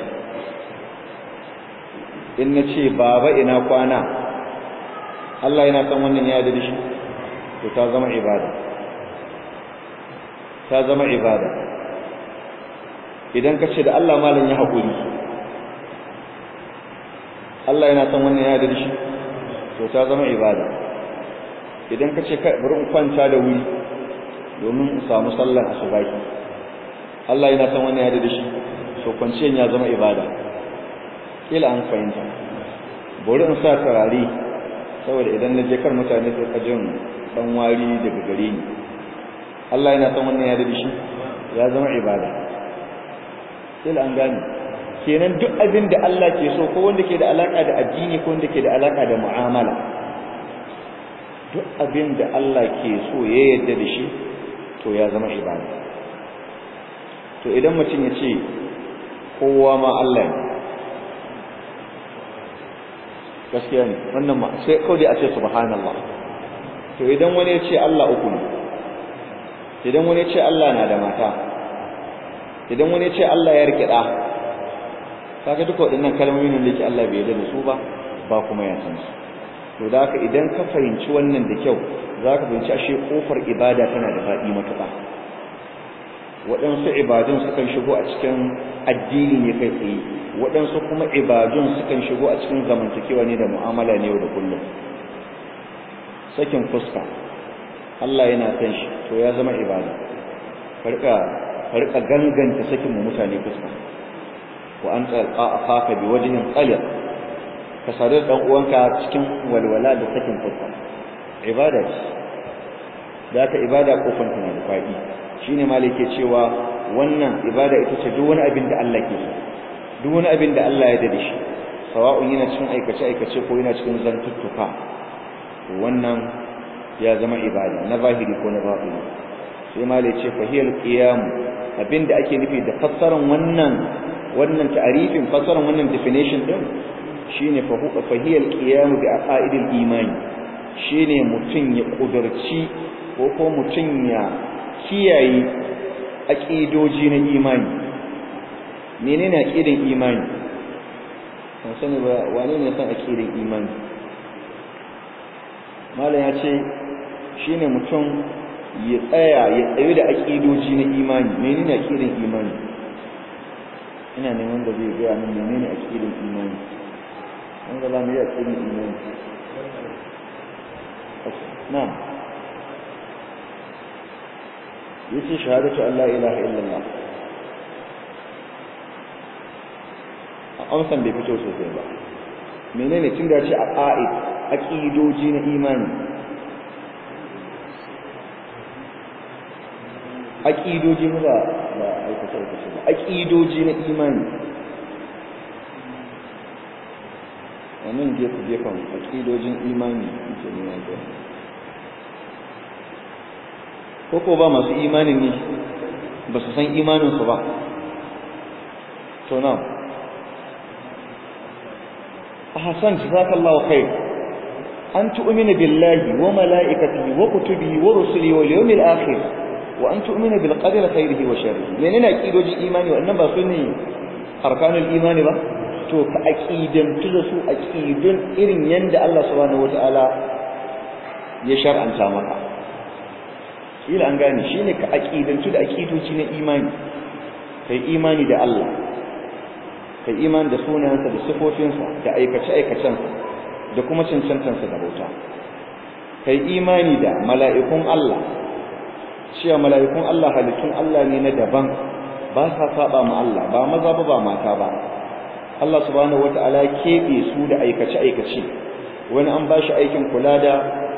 in na ce baba ina kwana Allah yana son wannan ya da shi to ta zama ibada ta zama ibada idan ka ce da Allah malam ya haƙuri Allah yana son wannan ya da shi to ta zama ibada idan ka ce bari in kwanta da wuri domin in samu sallar asubahi Allah yana son wannan ya da shi to kwanciyan ya zama ibada kila an fahimta bari in sa turare saboda idan na je kar mutane su ka jin dan wari daga gare ni Allah yana son wannan ya da shi ya zama ibada kila an gane kenan duk abin da Allah ke so ko wanda ke da alaka da addini ko wanda ke da alaka da mu'amala duk abin da Allah ke so ya yarda da shi to ya zama ibada to idan mutum ya ce kowa ma Allah ne gaskiya ne wannan ma sai kawai a ce subhanallah to idan wani ya ce Allah uku ne idan wani ya ce Allah na da mata idan wani ya ce Allah ya rike da kaga duka waɗannan kalmomi ne da Allah bai yarda da su ba ba kuma ya san su to da haka idan ka fahimci wannan da kyau zaka fahimci ashe kofar ibada tana da faɗi matuƙa waɗansu ibadun sukan shigo a cikin addini ne kai tsaye waɗansu kuma ibadun sukan shigo a cikin zamantakewa ne da mu'amala ne yau da kullum sakin fuska Allah yana san shi to ya zama ibada farka farka ganganta sakin mu mutane fuska wa an talqa akhaka bi wajhin qalil ka sadar dan uwanka cikin walwala da sakin fuska ibada ce da ka ibada kofar tana da faɗi shine malike cewa wannan ibada ita ce duk wani abin da Allah ke so duk wani abin da Allah ya dade shi sawa'un yana cikin aikace aikace ko yana cikin zantuttuka wannan ya zama ibada na zahiri ko na batini sai malike ce fahiyal qiyam abinda ake nufi da fassarar wannan wannan ta'arifin fassarar wannan definition din shine fahiyal qiyam bi aqaidil imani shine mutun ya kudurci ko ko mutun ya kiyaye aqidoji na imani menene aqidan imani san sani ba wane ne san aqidan imani mallan ya ce shine mutum ya tsaya ya tsayu da aqidoji na imani menene aqidan imani ina neman da zai ga min menene aqidan imani an ga zamu yi aqidan imani na'am yace shahadatu an la ilaha illallah amsan bai fito sosai ba menene tun da ce a qa'id aqidoji na imani aqidoji ba ba aikata aikata ba aqidoji na imani wannan gefe gefen aqidojin imani yake nuna da ko ko ba masu imanin ne ba su san imaninsu ba to na ahsan jazakallahu khair an tu'mina billahi wa malaikatihi wa kutubihi wa rusulihi wal yawmil akhir wa an tu'mina bil qadari khairihi wa sharrihi menene aqidoji imani wannan ba sunni arkanul imani ba to ka aqidan da su aqidun irin yanda Allah subhanahu wataala ya shar'anta maka kila an gane shine ka aqidantu da aqidoci na imani kai imani da Allah kai imani da sunayensa da sifofinsa da aikace aikacensa da kuma cancantansa da bauta kai imani da mala'ikun Allah cewa mala'ikun Allah halittun Allah ne na daban ba sa saba ma Allah ba maza ba ba mata ba Allah subhanahu wata'ala keɓe su da aikace aikace wani an ba shi aikin kula da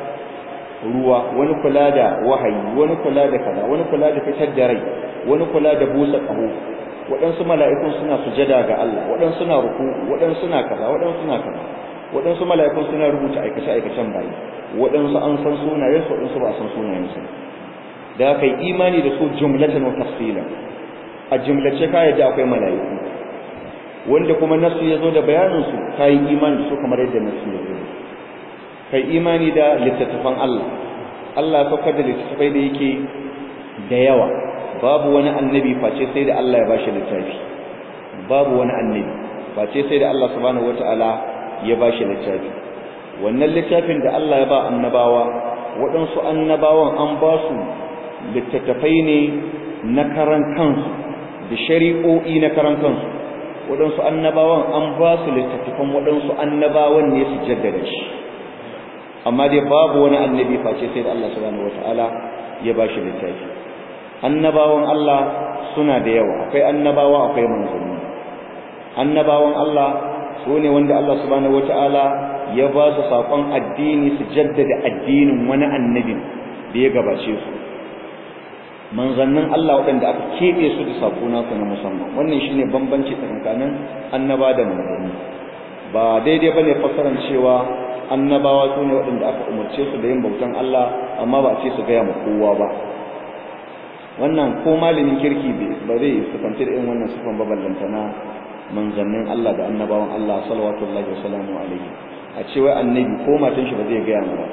ruwa wani kula da wahayi wani kula da kaza wani kula da fitar da rai wani kula da busa ƙaho waɗansu mala'ikun suna sujada ga Allah waɗansu suna ruku waɗansu suna kaza waɗansu suna kaza waɗansu mala'ikun suna rubuta aikace aikacen bayi waɗansu an san sunayensu waɗansu ba san sunayensu da kai imani da su jumlatan wa tafsila a jumlace ka yadda akwai mala'iku wanda kuma nasu ya zo da bayanin su kai imani da su kamar yadda nasu ya zo kai imani da littattafan Allah Allah ya saukar da littattafai da yake da yawa babu wani annabi face sai da Allah ya bashi littafi babu wani annabi face sai da Allah subhanahu wataala ya bashi littafi wannan littafin da Allah ya ba annabawa waɗansu annabawan an ba su littattafai ne na karan kansu da shari'o'i na karan kansu waɗansu annabawan an ba su littattafan waɗansu annabawan ne su jaddada shi amma dai babu wani annabi face sai da Allah subhanahu wataala ya ba shi littafi annabawan Allah suna da yawa akwai annabawa akwai manzanni annabawan Allah su ne wanda Allah subhanahu wataala ya ba su saƙon addini su jaddada addinin wani annabin da ya gabace su manzannin Allah waɗanda aka keɓe su da saƙo nasu na musamman wannan shine bambanci tsakanin annaba da manzanni ba daidai bane fassaran cewa annabawa su ne waɗanda aka umarce su da yin bautan Allah amma ba a ce su gaya ma kowa ba wannan ko malamin kirki ba zai sufanci da irin wannan sufan baballanta na manzannin Allah da annabawan Allah sallallahu alaihi wasallam alaihi a ce wai annabi ko matan shi ba zai gaya ba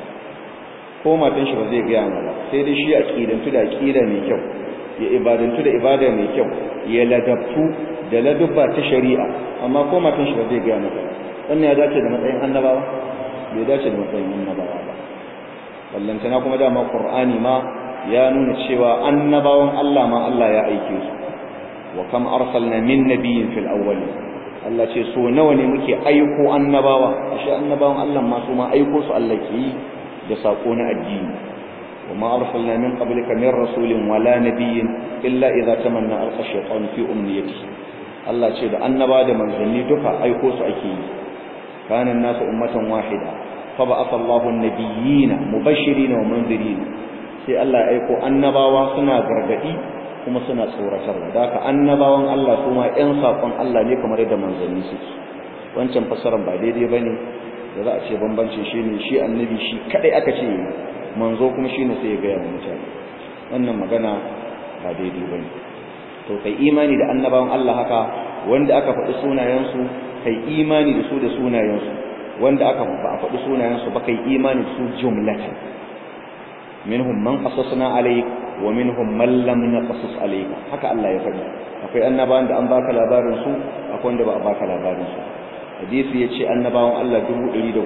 ko matan shi ba zai gaya ba sai dai shi aqidantu da aqida mai kyau ya ibadantu da ibada mai kyau ya ladabtu da ladubba ta shari'a amma ko matan shi ba zai gaya maka wannan ya dace da matsayin annabawa bai dace da matsayin annabawa ba ballantana kuma dama qur'ani ma ya nuna cewa annabawan Allah ma Allah ya aike su wa kam arsalna min nabiyyin fil awwal Allah ce so nawa ne muke aiko annabawa ashe annabawan Allah ma su ma aiko su Allah ke yi da sako na addini wa ma arsalna min qablika min rasulin wala nabiyyin illa idza tamanna alqa shaytan fi umniyati Allah ce da annaba da manzanni duka aiko su ake yi kana nasu ummatan wahida fa ba'atha Allahu an-nabiyyina mubashirin wa mundirin sai Allah ya aiko annabawa suna gargadi kuma suna tsoratarwa da haka annabawan Allah kuma ƴan saƙon Allah ne kamar yadda manzanni suke wancan fasaran ba daidai bane da za a ce bambancin shi ne shi annabi shi kadai aka ce manzo kuma shi ne sai ya gaya wa mutane wannan magana ba daidai bane to kai imani da annabawan Allah haka wanda aka faɗi sunayensu kai imani da su da sunayensu wanda aka ba a faɗi sunayensu ba kai imani da su jumlatan minhum man qasasna alayk wa minhum man lam naqasus alayka haka Allah ya faɗi akwai annabawan da an baka labarin su akwai wanda ba a baka labarin su hadisi yace annabawan Allah 114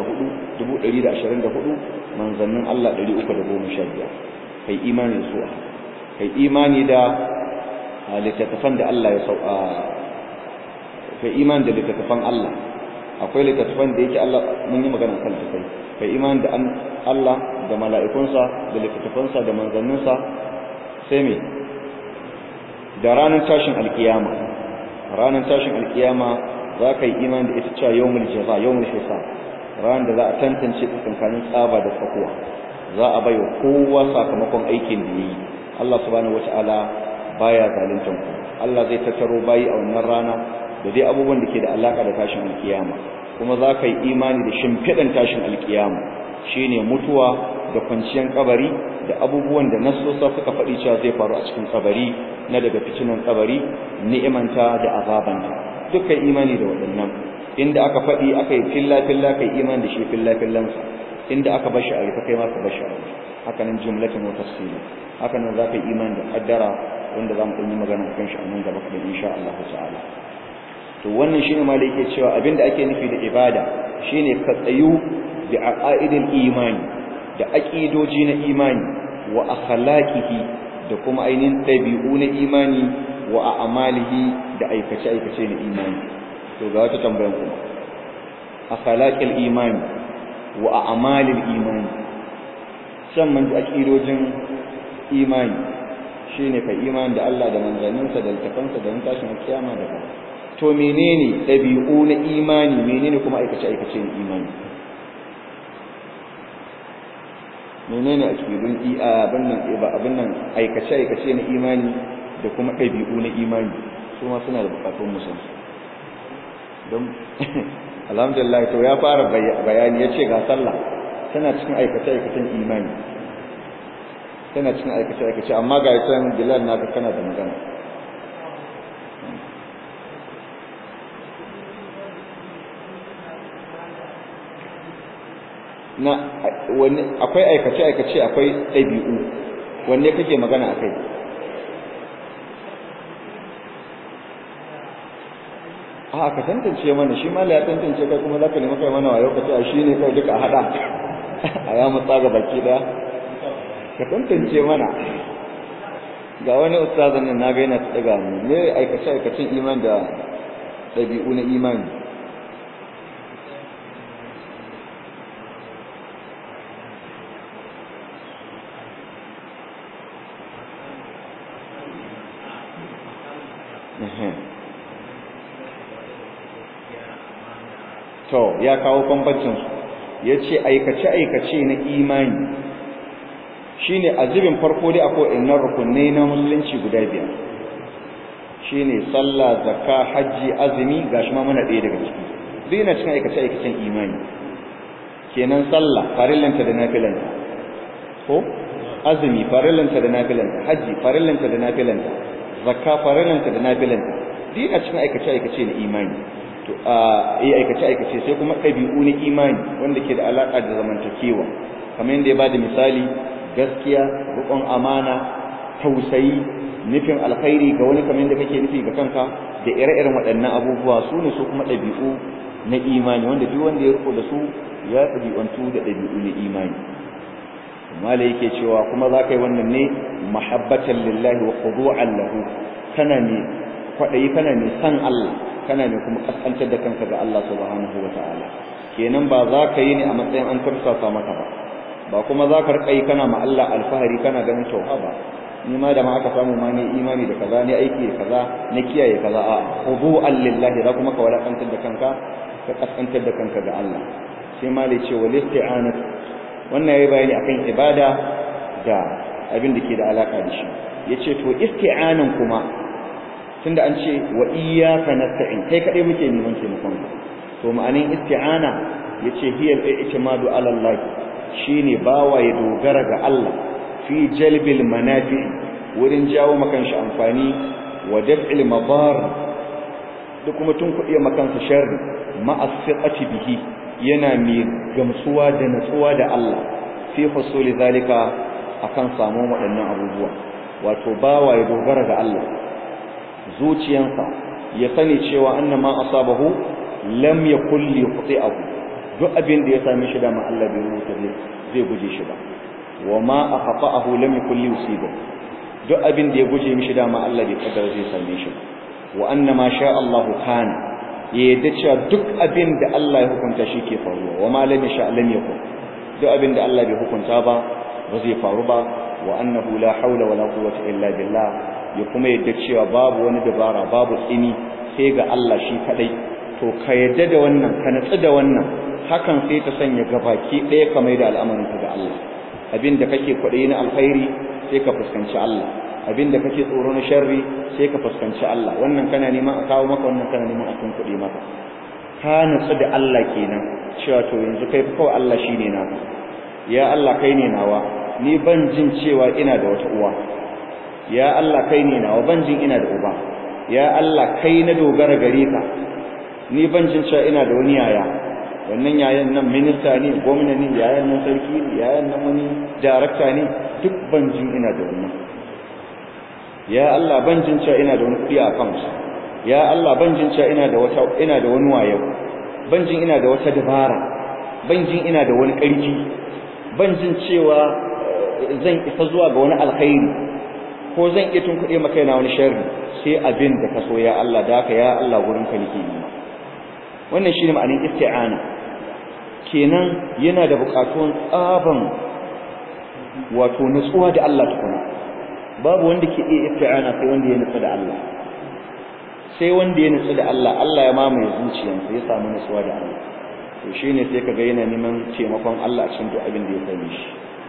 124 manzannin Allah 315 kai imani su kai imani da littattafan da Allah ya sauka kai imani da littattafan Allah akwai littattafan da yake Allah mun yi magana kan su kai imani da Allah da mala'ikunsa da littattafansa da manzanninsa sai me da ranar tashin alkiyama ranar tashin alkiyama za ka yi imani da ita cewa yawmul jaza yawmul hisab ranar da za a tantance tsakankanin tsaba da tsakuwa za a bai wa kowa sakamakon aikin da yayi Allah subhanahu wataala baya zaluntan ku Allah zai tattaro bayi a wannan rana da dai abubuwan da ke da alaka da tashin alkiyama kuma za ka yi imani da shimfiɗan tashin alkiyama shine mutuwa da kwanciyar kabari da abubuwan da nasosa suka faɗi cewa zai faru a cikin kabari na daga fitinan kabari ni'imanta da azabanta dukkan imani da waɗannan inda aka faɗi aka yi filla filla kai imani da shi filla fillansa inda aka bashi a rufe kai ma ka bashi a rufe haka nan jumlatin wa tafsili haka nan za ka yi imani da kaddara wanda za mu ɗan yi magana kan shi a nan gaba kaɗan insha Allah ta'ala to wannan shine ma da yake cewa abinda ake nufi da ibada shine ka tsayu bi aqaidil imani da aqidoji na imani wa akhlaqihi da kuma ainihin dabi'u na imani wa a'malihi da aikace aikace na imani to ga wata tambayar kuma akhlaqil imani wa a'malil imani shan man aqidojin imani shine kai imani da Allah da manzanninsa da littafansa da tashin kiyama da ba to menene dabi'u na imani menene kuma aikace aikace na imani menene aqidun abin nan abin nan aikace aikace na imani da kuma dabi'u na imani su ma suna da bukatun musamman don alhamdulillah to ya fara bayani yace ga sallah tana cikin aikace aikacen imani tana cikin aikace aikace amma ga yasan bilal naka kana da magana na wani akwai aikace aikace akwai ɗabi'u wanne kake magana akai a ka tantance mana shi ma ya tantance kai kuma zaka nemi kai mana wayo kace a shi ne kai duka hada a ya mutsa ga baki daya ka tantance mana ga wani ustazan nan naga yana daga mu ne aikace aikacin iman da dabi'u na imani to ya kawo bambancin su yace aikace aikace na imani shine azibin farko dai akwai innar rukunai na musulunci guda biyar shine sallah zakka haji azumi gashi ma muna ɗaya daga ciki duk yana cikin aikace aikacen imani kenan sallah farillanta da nafilanta ko azumi farillanta da nafilanta haji farillanta da nafilanta zakka farillanta da nafilanta duk yana cikin aikace aikace na imani to a yi aikace aikace sai kuma ɗabi'u na imani wanda ke da alaƙa da zamantakewa kamar yadda ya bada misali gaskiya riƙon amana tausayi nufin alkhairi ga wani kamar yadda kake nufi ga kanka da ire-iren waɗannan abubuwa su ne su kuma ɗabi'u na imani wanda duk wanda ya riko da su ya ɗabi'antu da ɗabi'u na imani mala yake cewa kuma za ka yi wannan ne mahabbatan lillahi wa khudu'an lahu kana ne kwaɗayi kana ne san Allah kana ne kuma kaskantar da kanka ga Allah subhanahu wa ta'ala kenan ba za ka yi ne a matsayin an tursasa maka ba ba kuma za ka rika yi kana ma Allah alfahari kana ganin cewa ba ni ma da ma aka samu ma ne imani da kaza ne aiki da kaza na kiyaye kaza a khudu'an lillahi za kuma ka walakantar da kanka ka kaskantar da kanka ga Allah sai ma da ce wal isti'anat wannan yayi bayani akan ibada da abin da ke da alaka da shi yace to isti'anan kuma tunda an ce wa iyyaka nasta'in kai kadai muke neman taimakon ka to ma'anin isti'ana yace hiya al-i'timadu ala Allah shine bawa ya dogara ga Allah fi jalbil manafi wurin jawo makan shi amfani wa daf'il madar da kuma tun kuɗi makansa sharri ma'as-siqati bihi yana mai gamsuwa da natsuwa da Allah fi husuli zalika akan samu waɗannan abubuwa wato bawa ya dogara ga Allah zuciyansa ya sani cewa annama asabahu lam yakul yuqti'ahu duk abin da ya same shi da ma Allah bai rubuta zai guje shi ba wa ma akhata'ahu lam yakul yusibu duk abin da ya guje mishi da ma Allah bai kaddara zai same shi ba wa annama sha Allahu kana ya yadda cewa duk abin da Allah ya hukunta shi ke faruwa wa ma lam yasha lam yakun duk abin da Allah bai hukunta ba ba zai faru ba wa annahu la hawla wala quwwata illa billah ya kuma yadda cewa babu wani dabara babu tsini sai ga Allah shi kadai to ka yadda da wannan ka natsu da wannan hakan sai ta sanya gabaki ɗaya ka mai da al'amarin ka ga Allah abinda kake kwaɗayi na alkhairi sai ka fuskanci Allah abinda kake tsoro na sharri sai ka fuskanci Allah wannan kana neman a kawo maka wannan kana neman a tun kuɗi maka ka natsu da Allah kenan cewa to yanzu kai kawai Allah shine naka ya Allah kai ne nawa ni ban jin cewa ina da wata uwa ya Allah kai ne nawa ban jin ina da uba ya Allah kai na dogara gare ka ni ban jin cewa ina da wani yaya wannan yayan nan minista ne gwamna ne yayan nan sarki ne yayan nan wani darakta ne duk ban jin ina da wannan ya Allah ban jin cewa ina da wani kuɗi a account ya Allah ban jin cewa ina da wata ina da wani wayo ban jin ina da wata dabara ban jin ina da wani ƙarfi ban jin cewa zan isa zuwa ga wani alkhairi ko zan iya tunkuɗe maka yana wani sharri sai abin da ka so ya Allah da haka ya Allah gurin ka nake yi wannan shine ma'anin isti'ana kenan yana da buƙatuwan tsaban wato nutsuwa da Allah tukuna babu wanda ke iya isti'ana sai wanda ya nutsu da Allah sai wanda ya nutsu da Allah Allah ya mamaye zuciyarsa ya samu nutsuwa da Allah to shine sai kaga yana neman taimakon Allah a cikin duk abin da ya sani shi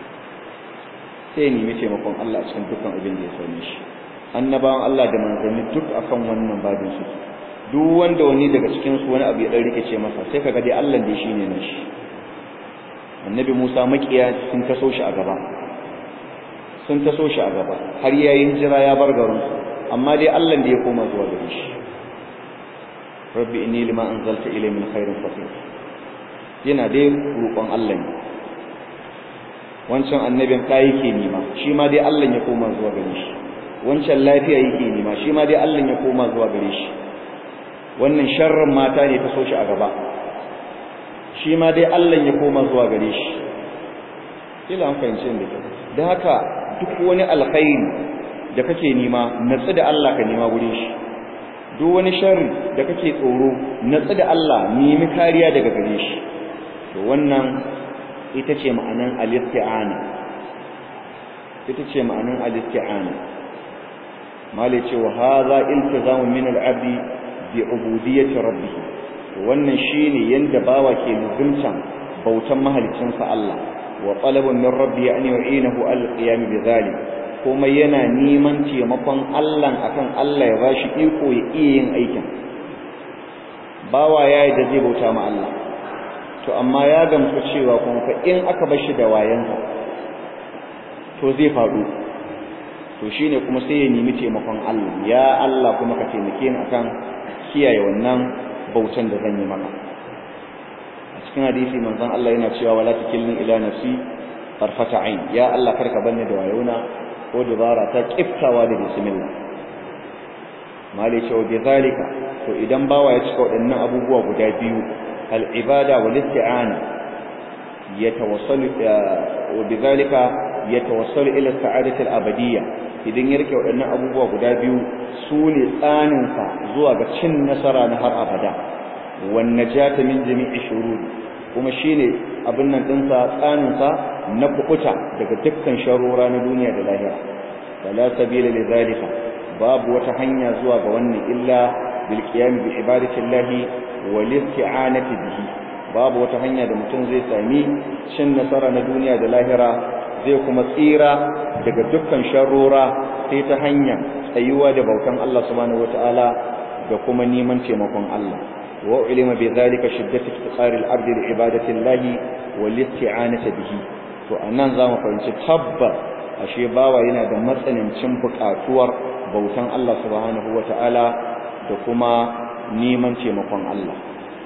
sai ya nemi taimakon Allah a cikin dukkan abin da ya sani shi annabawan Allah da manzanni duk akan wannan babin su duk wanda wani daga cikin su wani abu ya dan rikice masa sai kaga dai Allah dai shine na shi annabi Musa makiya sun taso shi a gaba sun taso shi a gaba har yayin jira ya bar garin su amma dai Allah da ya koma zuwa gare shi rabbi inni lima anzalta ilayya min khairin faqir yana dai roƙon Allah ne wancan annabin ka yake nima shi ma dai Allah ya koma zuwa gare shi wancan lafiya yake nima shi ma dai Allah ya koma zuwa gare shi wannan sharrin mata ne ta so shi a gaba shi ma dai Allah ya koma zuwa gare shi kila an fahimce da kyau da haka duk wani alkhairi da kake nima natsu da Allah ka nima gurin shi duk wani sharri da kake tsoro natsu da Allah nemi kariya daga gare shi to wannan ita ce ma'anan al-isti'ana ita ce ma'anan al-isti'ana mali ce wa hadha iltizamu min al-abdi bi ubudiyyati rabbih wannan shine yanda bawa ke luzumtan bautan mahaliccinsa Allah wa talabun min rabbi an yu'inahu al-qiyam bi dhalik kuma yana neman taimakon Allah akan Allah ya bashi iko ya iya yin aikin bawa yayi da zai bauta ma Allah to amma ya gamsu cewa kuma fa in aka bar shi da wayansa to zai faɗo to shine kuma sai ya nemi taimakon Allah ya Allah kuma ka taimake ni akan kiyaye wannan bautan da zan yi maka a cikin hadisi manzon Allah yana cewa wala takilni ila nafsi tarfata ain ya Allah karka banni da wayona ko dubara ta kiftawa da bismillah mali cewa bi zalika to idan bawa ya cika waɗannan abubuwa guda biyu al-ibada wal isti'ana yatawassalu wa bi zalika yatawassalu ila sa'adati al-abadiyya idan ya rike waɗannan abubuwa guda biyu su ne tsaninsa zuwa ga cin nasara na har abada wan najata min jami'i shururi kuma shine abin nan dinsa tsaninsa na kukuta daga dukkan sharora na duniya da lahira wala sabila li zalika babu wata hanya zuwa ga wannan illa bil qiyam bi ibadati llahi wal isti'anati bihi babu wata hanya da mutum zai sami cin nasara na duniya da lahira zai kuma tsira daga dukkan sharora sai ta hanya tsayuwa da bautan Allah subhanahu wataala da kuma neman taimakon Allah wa ulima bi zalika shiddatu iftiqari al-abd li ibadati Allah wal isti'anati bihi to anan zamu fahimci tabbar ashe bawa yana da matsanancin buƙatuwar bautan Allah subhanahu wataala da kuma neman taimakon Allah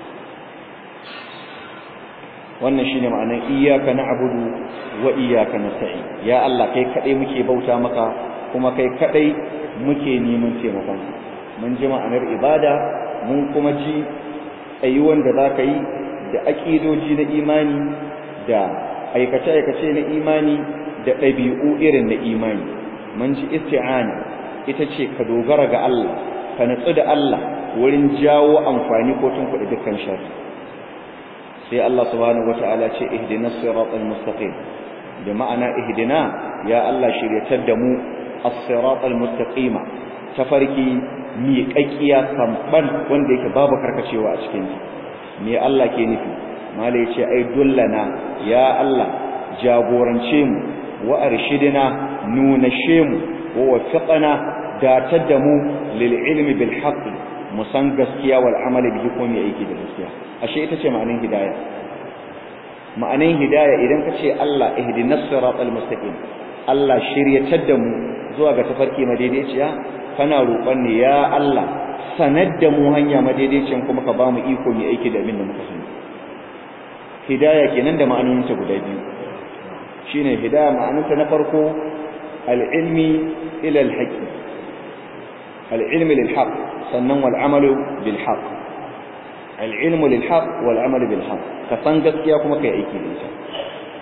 wannan shine ma'anar iyyaka na'budu wa iyyaka nasta'in ya Allah kai kadai muke bauta maka kuma kai kadai muke neman taimakon mun ji ma'anar ibada mun kuma ji tsayuwan da zaka yi da aqidoji na imani da aikace aikace na imani da ɗabi'u irin na imani mun ji isti'ana ita ce ka dogara ga Allah ka natsu da Allah wurin jawo amfani ko tun kuɗi dukkan sharri sai Allah subhanahu wata'ala ce ihdinas siratal mustaqim da ma'ana ihdina ya Allah shiryatar da mu as-siratal mustaqima tafarki miƙaƙiya samban wanda yake babu karkacewa a cikin me Allah ke nufi malai ce ai dullana ya Allah jagorance mu wa arshidina nunashe mu wa wafiqana datar da mu lil ilmi bil haqq mu san gaskiya wal amali bihi ko mu aiki da gaskiya ashe ita ce ma'anin hidaya ma'anin hidaya idan ka ce Allah ihdinas siratal mustaqim Allah shiryatar da mu zuwa ga tafarki madaidaiciya kana roƙon ne ya Allah sanar da mu hanya madaidaiciyan kuma ka ba mu iko mu aiki da abin da muka sani hidaya kenan da ma'anoninta guda biyu shine hidaya ma'anarta na farko al-ilmi ila al-haqq al-ilmi lil-haqq sannan wal amalu bil-haqq al-ilmu lil-haqq wal amalu bil-haqq ka san gaskiya kuma kai aiki da ita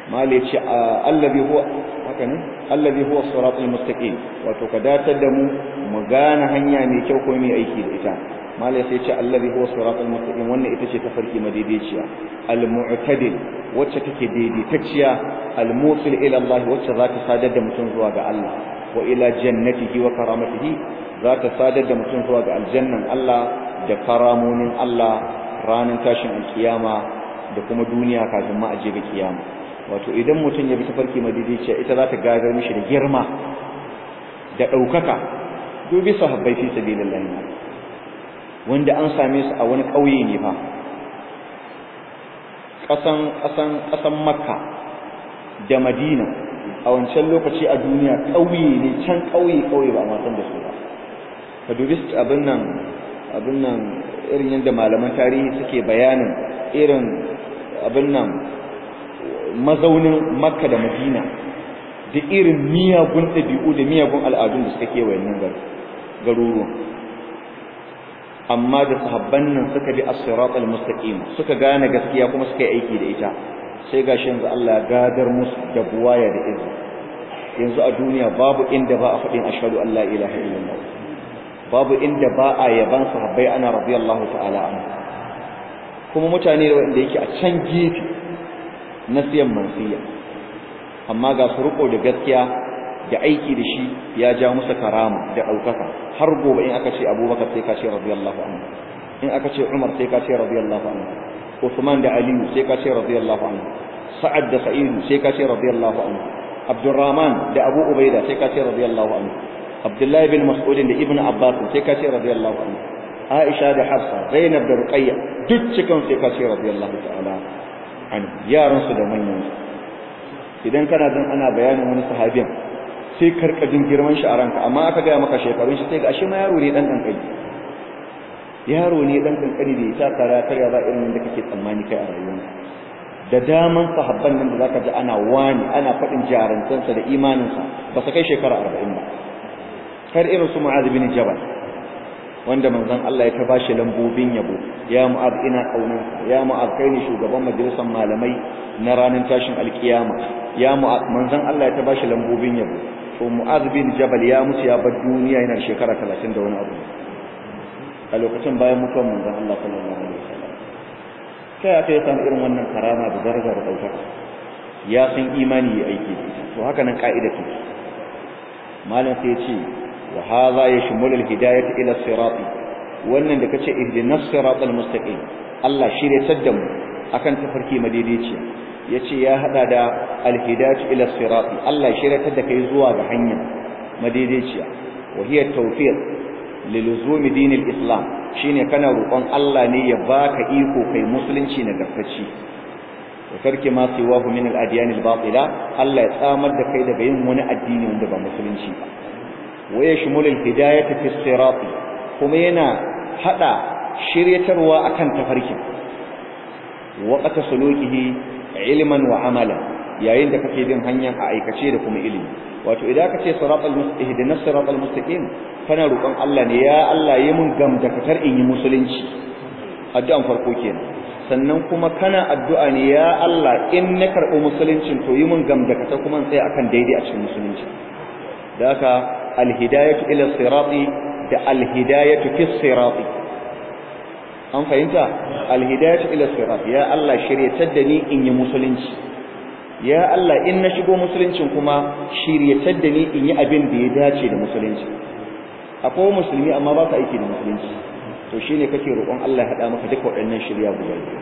mal yace allazi huwa haka ne allazi huwa siratal mustaqim wato ka datar da mu mu gane hanya mai kyau ko mai aiki da ita mal yace ce allazi huwa siratal mustaqim wannan ita ce tafarki madaidaiciya al mu'tadil wacce take daidaitacciya al musil ila Allah wacce za ta sadar da mutum zuwa ga Allah wa ila jannatihi wa karamatihi za ta sadar da mutum zuwa ga aljannan Allah da karamonin Allah ranar tashin alkiyama da kuma duniya kafin ma aje ga kiyama wato idan mutum ya bi tafarki madidiciya ita za ta gadar mishi da girma da ɗaukaka dubi sahabbai fi sabilillah wanda an same su a wani ƙauye ne fa ƙasan ƙasan ƙasan makka da madina a wancan lokaci a duniya ƙauye ne can ƙauye ƙauye ba a matan da su ba ka dubi abin nan abin nan irin yadda malaman tarihi suke bayanin irin abin nan mazaunin makka da madina da irin miyagun ɗabi'u da miyagun al'adun da suka kewaye nan garuruwan amma da sahabban nan suka bi as-sirat al-mustaqim suka gane gaskiya kuma suka yi aiki da ita sai gashi yanzu Allah ya gadar musu da buwaya da izini yanzu a duniya babu inda ba a faɗin ashhadu an la ilaha illallah babu inda ba a yaban sahabbai ana radiyallahu ta'ala anhu kuma mutane da wanda yake a can gefe na siyan mansiya amma ga su riko da gaskiya da aiki da shi ya ja musu karama da ɗaukaka har gobe in aka ce abubakar sai ka ce radiyallahu anhu in aka ce umar sai ka ce radiyallahu anhu usman da aliyu sai ka ce radiyallahu anhu sa'ad da sa'idu sai ka ce radiyallahu anhu abdurrahman da abu ubaida sai ka ce radiyallahu anhu abdullahi bin mas'ud da ibnu abbas sai ka ce radiyallahu anhu aisha da hafsa zainab da ruqayya duk cikin sai ka ce radiyallahu ta'ala anhu yaran su da manyan su idan kana jin ana bayanin wani sahabin sai karkajin girman shi a ranka amma aka gaya maka shekarun shi sai ga ashe ma yaro ne dan kankani yaro ne dan kankani da ya taka ya karya ba irin da kake tsammani kai a rayuwarka da daman sahabban nan da zaka ji ana wani ana faɗin jarantansa da imaninsa ba su kai shekara arba'in ba kar irin su mu'adh bin jabal wanda manzon Allah ya ta bashi lambobin yabo ya mu'adh ina kaunanka ya mu'adh kai ne shugaban majalisar malamai na ranar tashin alkiyama ya mu'adh manzon Allah ya ta bashi lambobin yabo to mu'adh bin jabal ya mutu ya bar duniya yana shekara 30 da wani abu a lokacin bayan mutuwar manzon Allah sallallahu alaihi wasallam kai aka yi samu irin wannan karama da daraja da ɗaukaka ya san imani ya aiki da ita to haka nan ka'ida take malam sai ya ce wa hadha yashmulu al-hidayah ila sirat wannan da kace ihdinas siratal mustaqim Allah shirye da mu akan tafarki madaidaici yace ya hada da al-hidayah ila sirat Allah shirye da kai zuwa ga hanya madaidaiciya wa hiya tawfiq liluzumi dinil islam shine kana roƙon Allah ne ya baka iko kai musulunci na gaskaci wa karki ma siwa min al-adyan al-batila Allah ya tsamar da kai daga yin wani addini wanda ba musulunci ba wa yashmul al-hidayata fi sirat kuma yana hada shiryatarwa akan tafarkin waqta sulukihi ilman wa amala yayin da kake bin hanya a aikace da kuma ilimi wato idan ka ce siratal mustaqim da siratal mustaqim kana roƙon Allah ne ya Allah yi mun gamdakatar in yi musulunci addu'an farko kenan sannan kuma kana addu'a ne ya Allah in na karɓi musuluncin to yi mun gamdakatar kuma in tsaya akan daidai a cikin musulunci da haka alhidayatu ila sirati da alhidayatu fi sirati an fahimta alhidayatu ila sirati ya Allah shiryatar da ni in yi musulunci ya Allah in na shigo musuluncin kuma shiryatar da ni in yi abin da ya dace da musulunci akwai musulmi amma ba ka aiki da musulunci to shine kake roƙon Allah ya hada maka duka waɗannan shirya guda biyu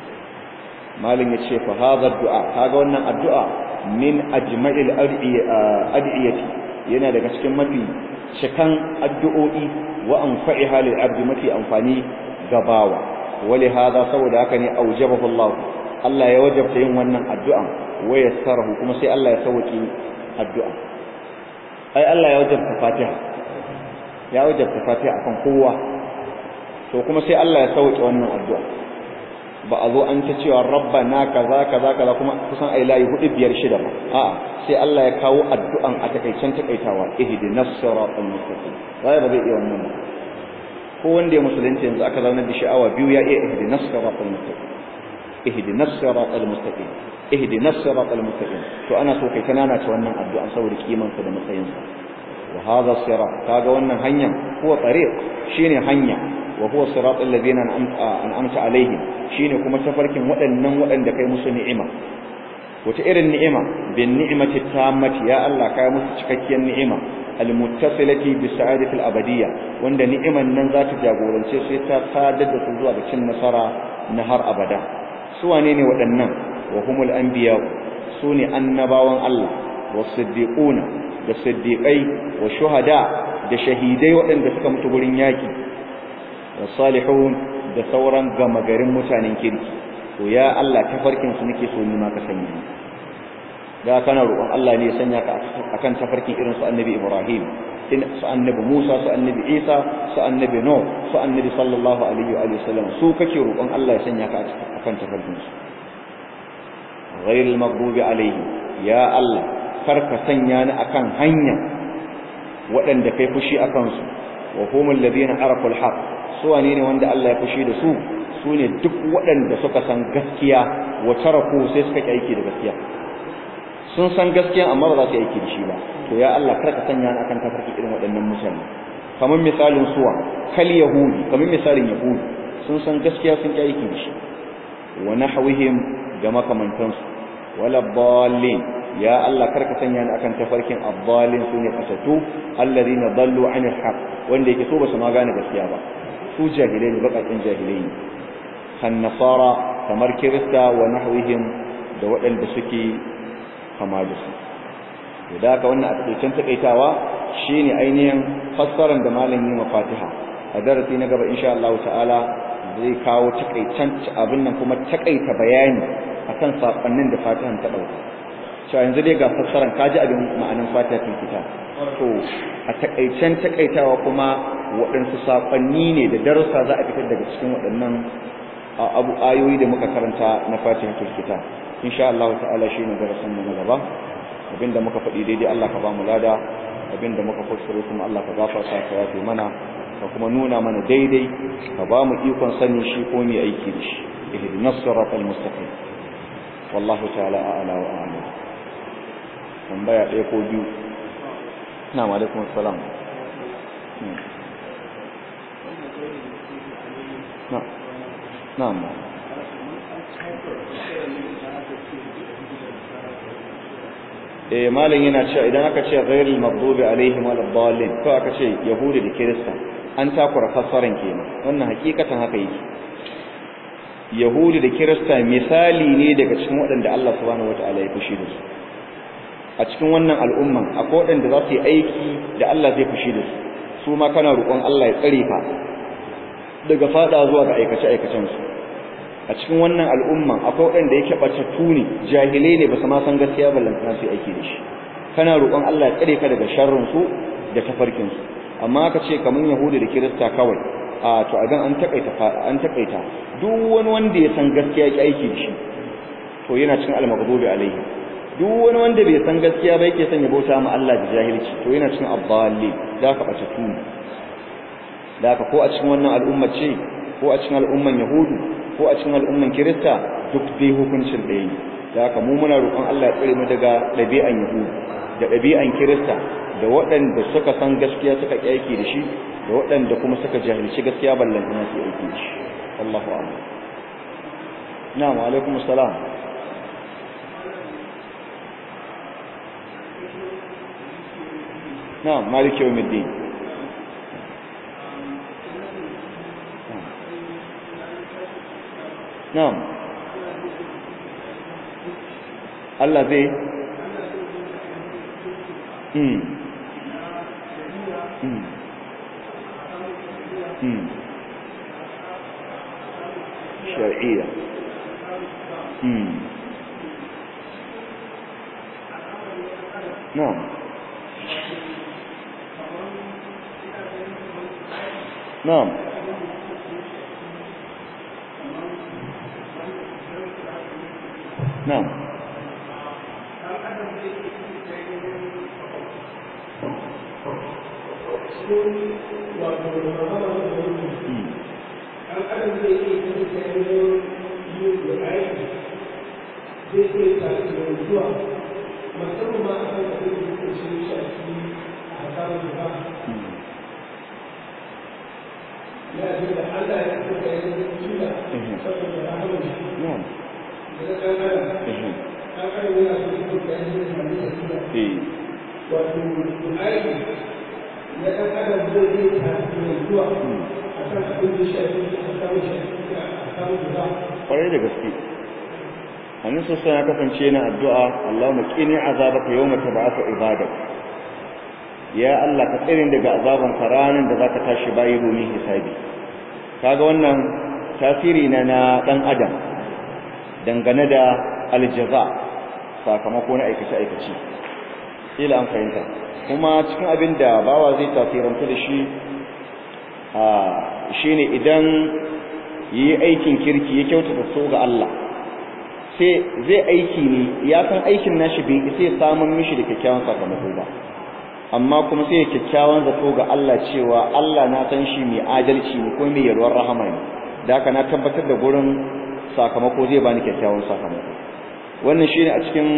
malin ya ce fa hadha du'a kaga wannan addu'a min ajma'il ad'iyati yana daga cikin mafi cikan addu'o'i wa anfa'iha lil abdi mafi amfani gabawa wali hada saboda haka ne aujabahu Allah Allah ya wajabta yin wannan addu'a wa yassarahu kuma sai Allah ya sauki addu'a ai Allah ya wajabta Fatiha ya wajabta Fatiha akan kowa to kuma sai Allah ya sauke wannan addu'a ba a zo an ta cewa rabbana kaza kaza kaza kuma kusan ai layi hudu biyar shida ba a'a sai Allah ya kawo addu'an a takaicen takaitawa ihdinas siratal mustaqim wai ba zai iya wannan ba ko wanda ya musulunci yanzu aka zauna da sha'awa biyu ya iya ihdinas siratal mustaqim ihdinas siratal mustaqim ihdinas siratal mustaqim to ana so kai kanana ta wannan addu'a saboda kiman sa da matsayin sa wa hadha sirat kaga wannan hanya huwa tariq shine hanya wa huwa siratal ladina an'amta alaihim shine kuma tafarkin waɗannan waɗanda kai musu ni'ima wata irin ni'ima bin ni'mati tammati ya Allah kai musu cikakkiyar ni'ima almuttasilati bi sa'adati al-abadiyya wanda ni'iman nan za ta jagorance sai ta sadar da su zuwa ga cin nasara na har abada su wane ne waɗannan wa humul anbiya su ne annabawan Allah wa siddiquna da siddiqai wa shuhada da shahidai waɗanda suka mutu gurin yaki wa salihun da sauran gama garin mutanen kirki to ya Allah tafarkin su nake so ni ma ka sanya ni da kana roƙon Allah ne ya sanya ka akan tafarkin irin su annabi Ibrahim in su annabi Musa su annabi Isa su annabi Nuh su annabi sallallahu alaihi wa alihi wasallam su kake roƙon Allah ya sanya ka akan tafarkin su ghayril maghdubi alaihi ya Allah kar ka sanya ni akan hanya waɗanda kai fushi akan su wa humul ladina arafu alhaq su wane ne wanda Allah ya fushi da su su ne duk waɗanda suka san gaskiya wa taraku sai suka ki aiki da gaskiya sun san gaskiya amma ba za su yi aiki da shi ba to ya Allah kar ka sanya ni akan tafarki irin waɗannan mutane kamar misalin suwa kal yahudi kamar misalin yahudi sun san gaskiya sun ki aiki da shi wa nahwihim ga makamantansu wala dallin ya Allah kar ka sanya ni akan tafarkin abdalin su ne fasatu alladhina dallu anil haqq wanda yake so ba su ma gane gaskiya ba su jahilai ne bakakin jahilai ne kan nasara kamar kirista wa nahwihim da waɗanda suke kama da su da haka wannan a takaicen takaitawa shine ainihin fassarar da malam yi mafatiha a darasi na gaba insha Allah ta'ala zai kawo takaicen abin nan kuma takaita bayani akan sakonnin da fatihan ta dauka cewa yanzu dai ga fassarar kaji abin ma'anin fatiha cikin kitab to a takaicen takaitawa kuma waɗansu sakonni ne da darussa za a fitar daga cikin waɗannan abu ayoyi da muka karanta na fatihatul kitab insha Allah ta'ala shine darasin mu na gaba abinda muka faɗi daidai Allah ka ba mu lada abinda muka kuskure kuma Allah ka gafarta ka yafe mana ka kuma nuna mana daidai ka ba mu ikon sanin shi ko mu aiki da shi ihdinas siratal mustaqim wallahu ta'ala a'la wa a'lam tambaya ɗaya ko biyu na'am alaikum assalam na'am na'am eh malam yana cewa idan aka ce ghairul maghdubi alaihim waladdallin ko aka ce yahudi da kirista an takura fassaran kenan wannan hakikatan haka yake yahudi da kirista misali ne daga cikin waɗanda Allah subhanahu wataala ya fushi da su a cikin wannan al'umman akwai waɗanda za su yi aiki da Allah zai fushi da su su ma kana roƙon Allah ya tsare ka daga fada zuwa ga aikace aikacen su a cikin wannan al'umma akwai waɗanda yake ɓatattu ne jahilai ne ba su ma san gaskiya ba lantana su aiki da shi kana roƙon Allah ya tsare ka daga sharrin su da tafarkin su amma aka ce kamar yahudi da kirista kawai a to idan an takaita an takaita duk wani wanda ya san gaskiya ya aiki da shi to yana cikin al-maghdubi alaihi duk wani wanda bai san gaskiya ba yake son ya bauta ma Allah da jahilci to yana cikin abdalli da ka ɓatattu ne da ka ko a cikin wannan al'umma ce ko a cikin al'umman yahudu ko a cikin al'umman kirista duk dai hukuncin ɗaya ne da haka mu muna roƙon Allah ya tsare mu daga ɗabi'an yahudu da ɗabi'an kirista da waɗanda suka san gaskiya suka ƙi aiki da shi da waɗanda kuma suka jahilci gaskiya ballan ina su aiki da shi Allahu a'lam na'am alaikum assalam na'am maliki yawmiddin na'am Allah zai mm mm mm shar'iyya mm na'am na'am na'am da aiki zai iya tasirantuwa musamman ma a kan abin da ke shi shafi a samun ba ya ji da Allah ya kuka yi tuna saboda rahamar shi na'am daga kan adam kan adam yana so ya kuka yi da halittar tuna eh wato aiki na ɗan adam zai iya tasirantuwa a kan abin da shafi a samun shafi a samun ba kwarai da gaske annabi sosai ya kasance yana addu'a Allahumma qini azabaka yawma tab'athu ibadak ya Allah ka tsare daga azaban ranar da zaka tashi bayi domin hisabi kaga wannan tasiri na na dan adam dangane da aljaza sakamako na aikace aikace ila an fahimta kuma cikin abin da bawa zai tasiranta da shi a shine idan yi aikin kirki ya kyautata so ga Allah sai zai aiki ne ya san aikin nashi bai sai samun mishi da kyakkyawan sakamako ba amma kuma sai ya kyakkyawan zato ga Allah cewa Allah na san shi mai adalci ne ko mai yarwar rahama ne da haka na tabbatar da gurin sakamako zai bani kyakkyawan sakamako wannan shine a cikin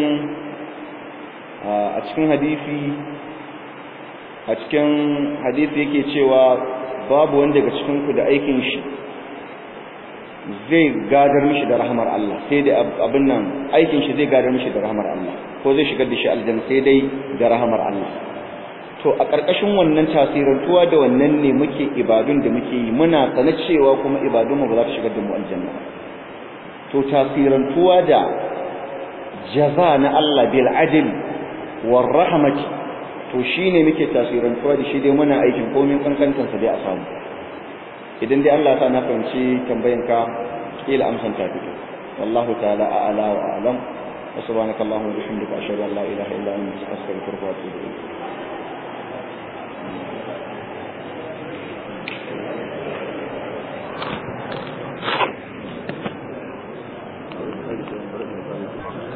a cikin hadisi a cikin hadisi yake cewa babu wanda daga cikin ku da aikin shi zai gadar mishi da rahmar Allah sai dai abin nan aikin shi zai gadar mishi da rahmar Allah ko zai shigar da shi aljanna sai dai da rahmar Allah to a ƙarƙashin wannan tasirantuwa da wannan ne muke ibadun da muke yi muna sana cewa kuma ibadunmu ba za ta shigar da mu aljanna to tasirantuwa da jaza na Allah bil adl war rahmati to shine muke tasirantuwa da shi dai muna aikin komai kankantansa dai a samu idan dai Allah ta na fahimci tambayanka kila amsan ta fito wallahu ta'ala a'la wa a'lam wa subhanakallahumma wa bihamdika ashhadu an la ilaha illa anta astaghfiruka wa atubu ilayk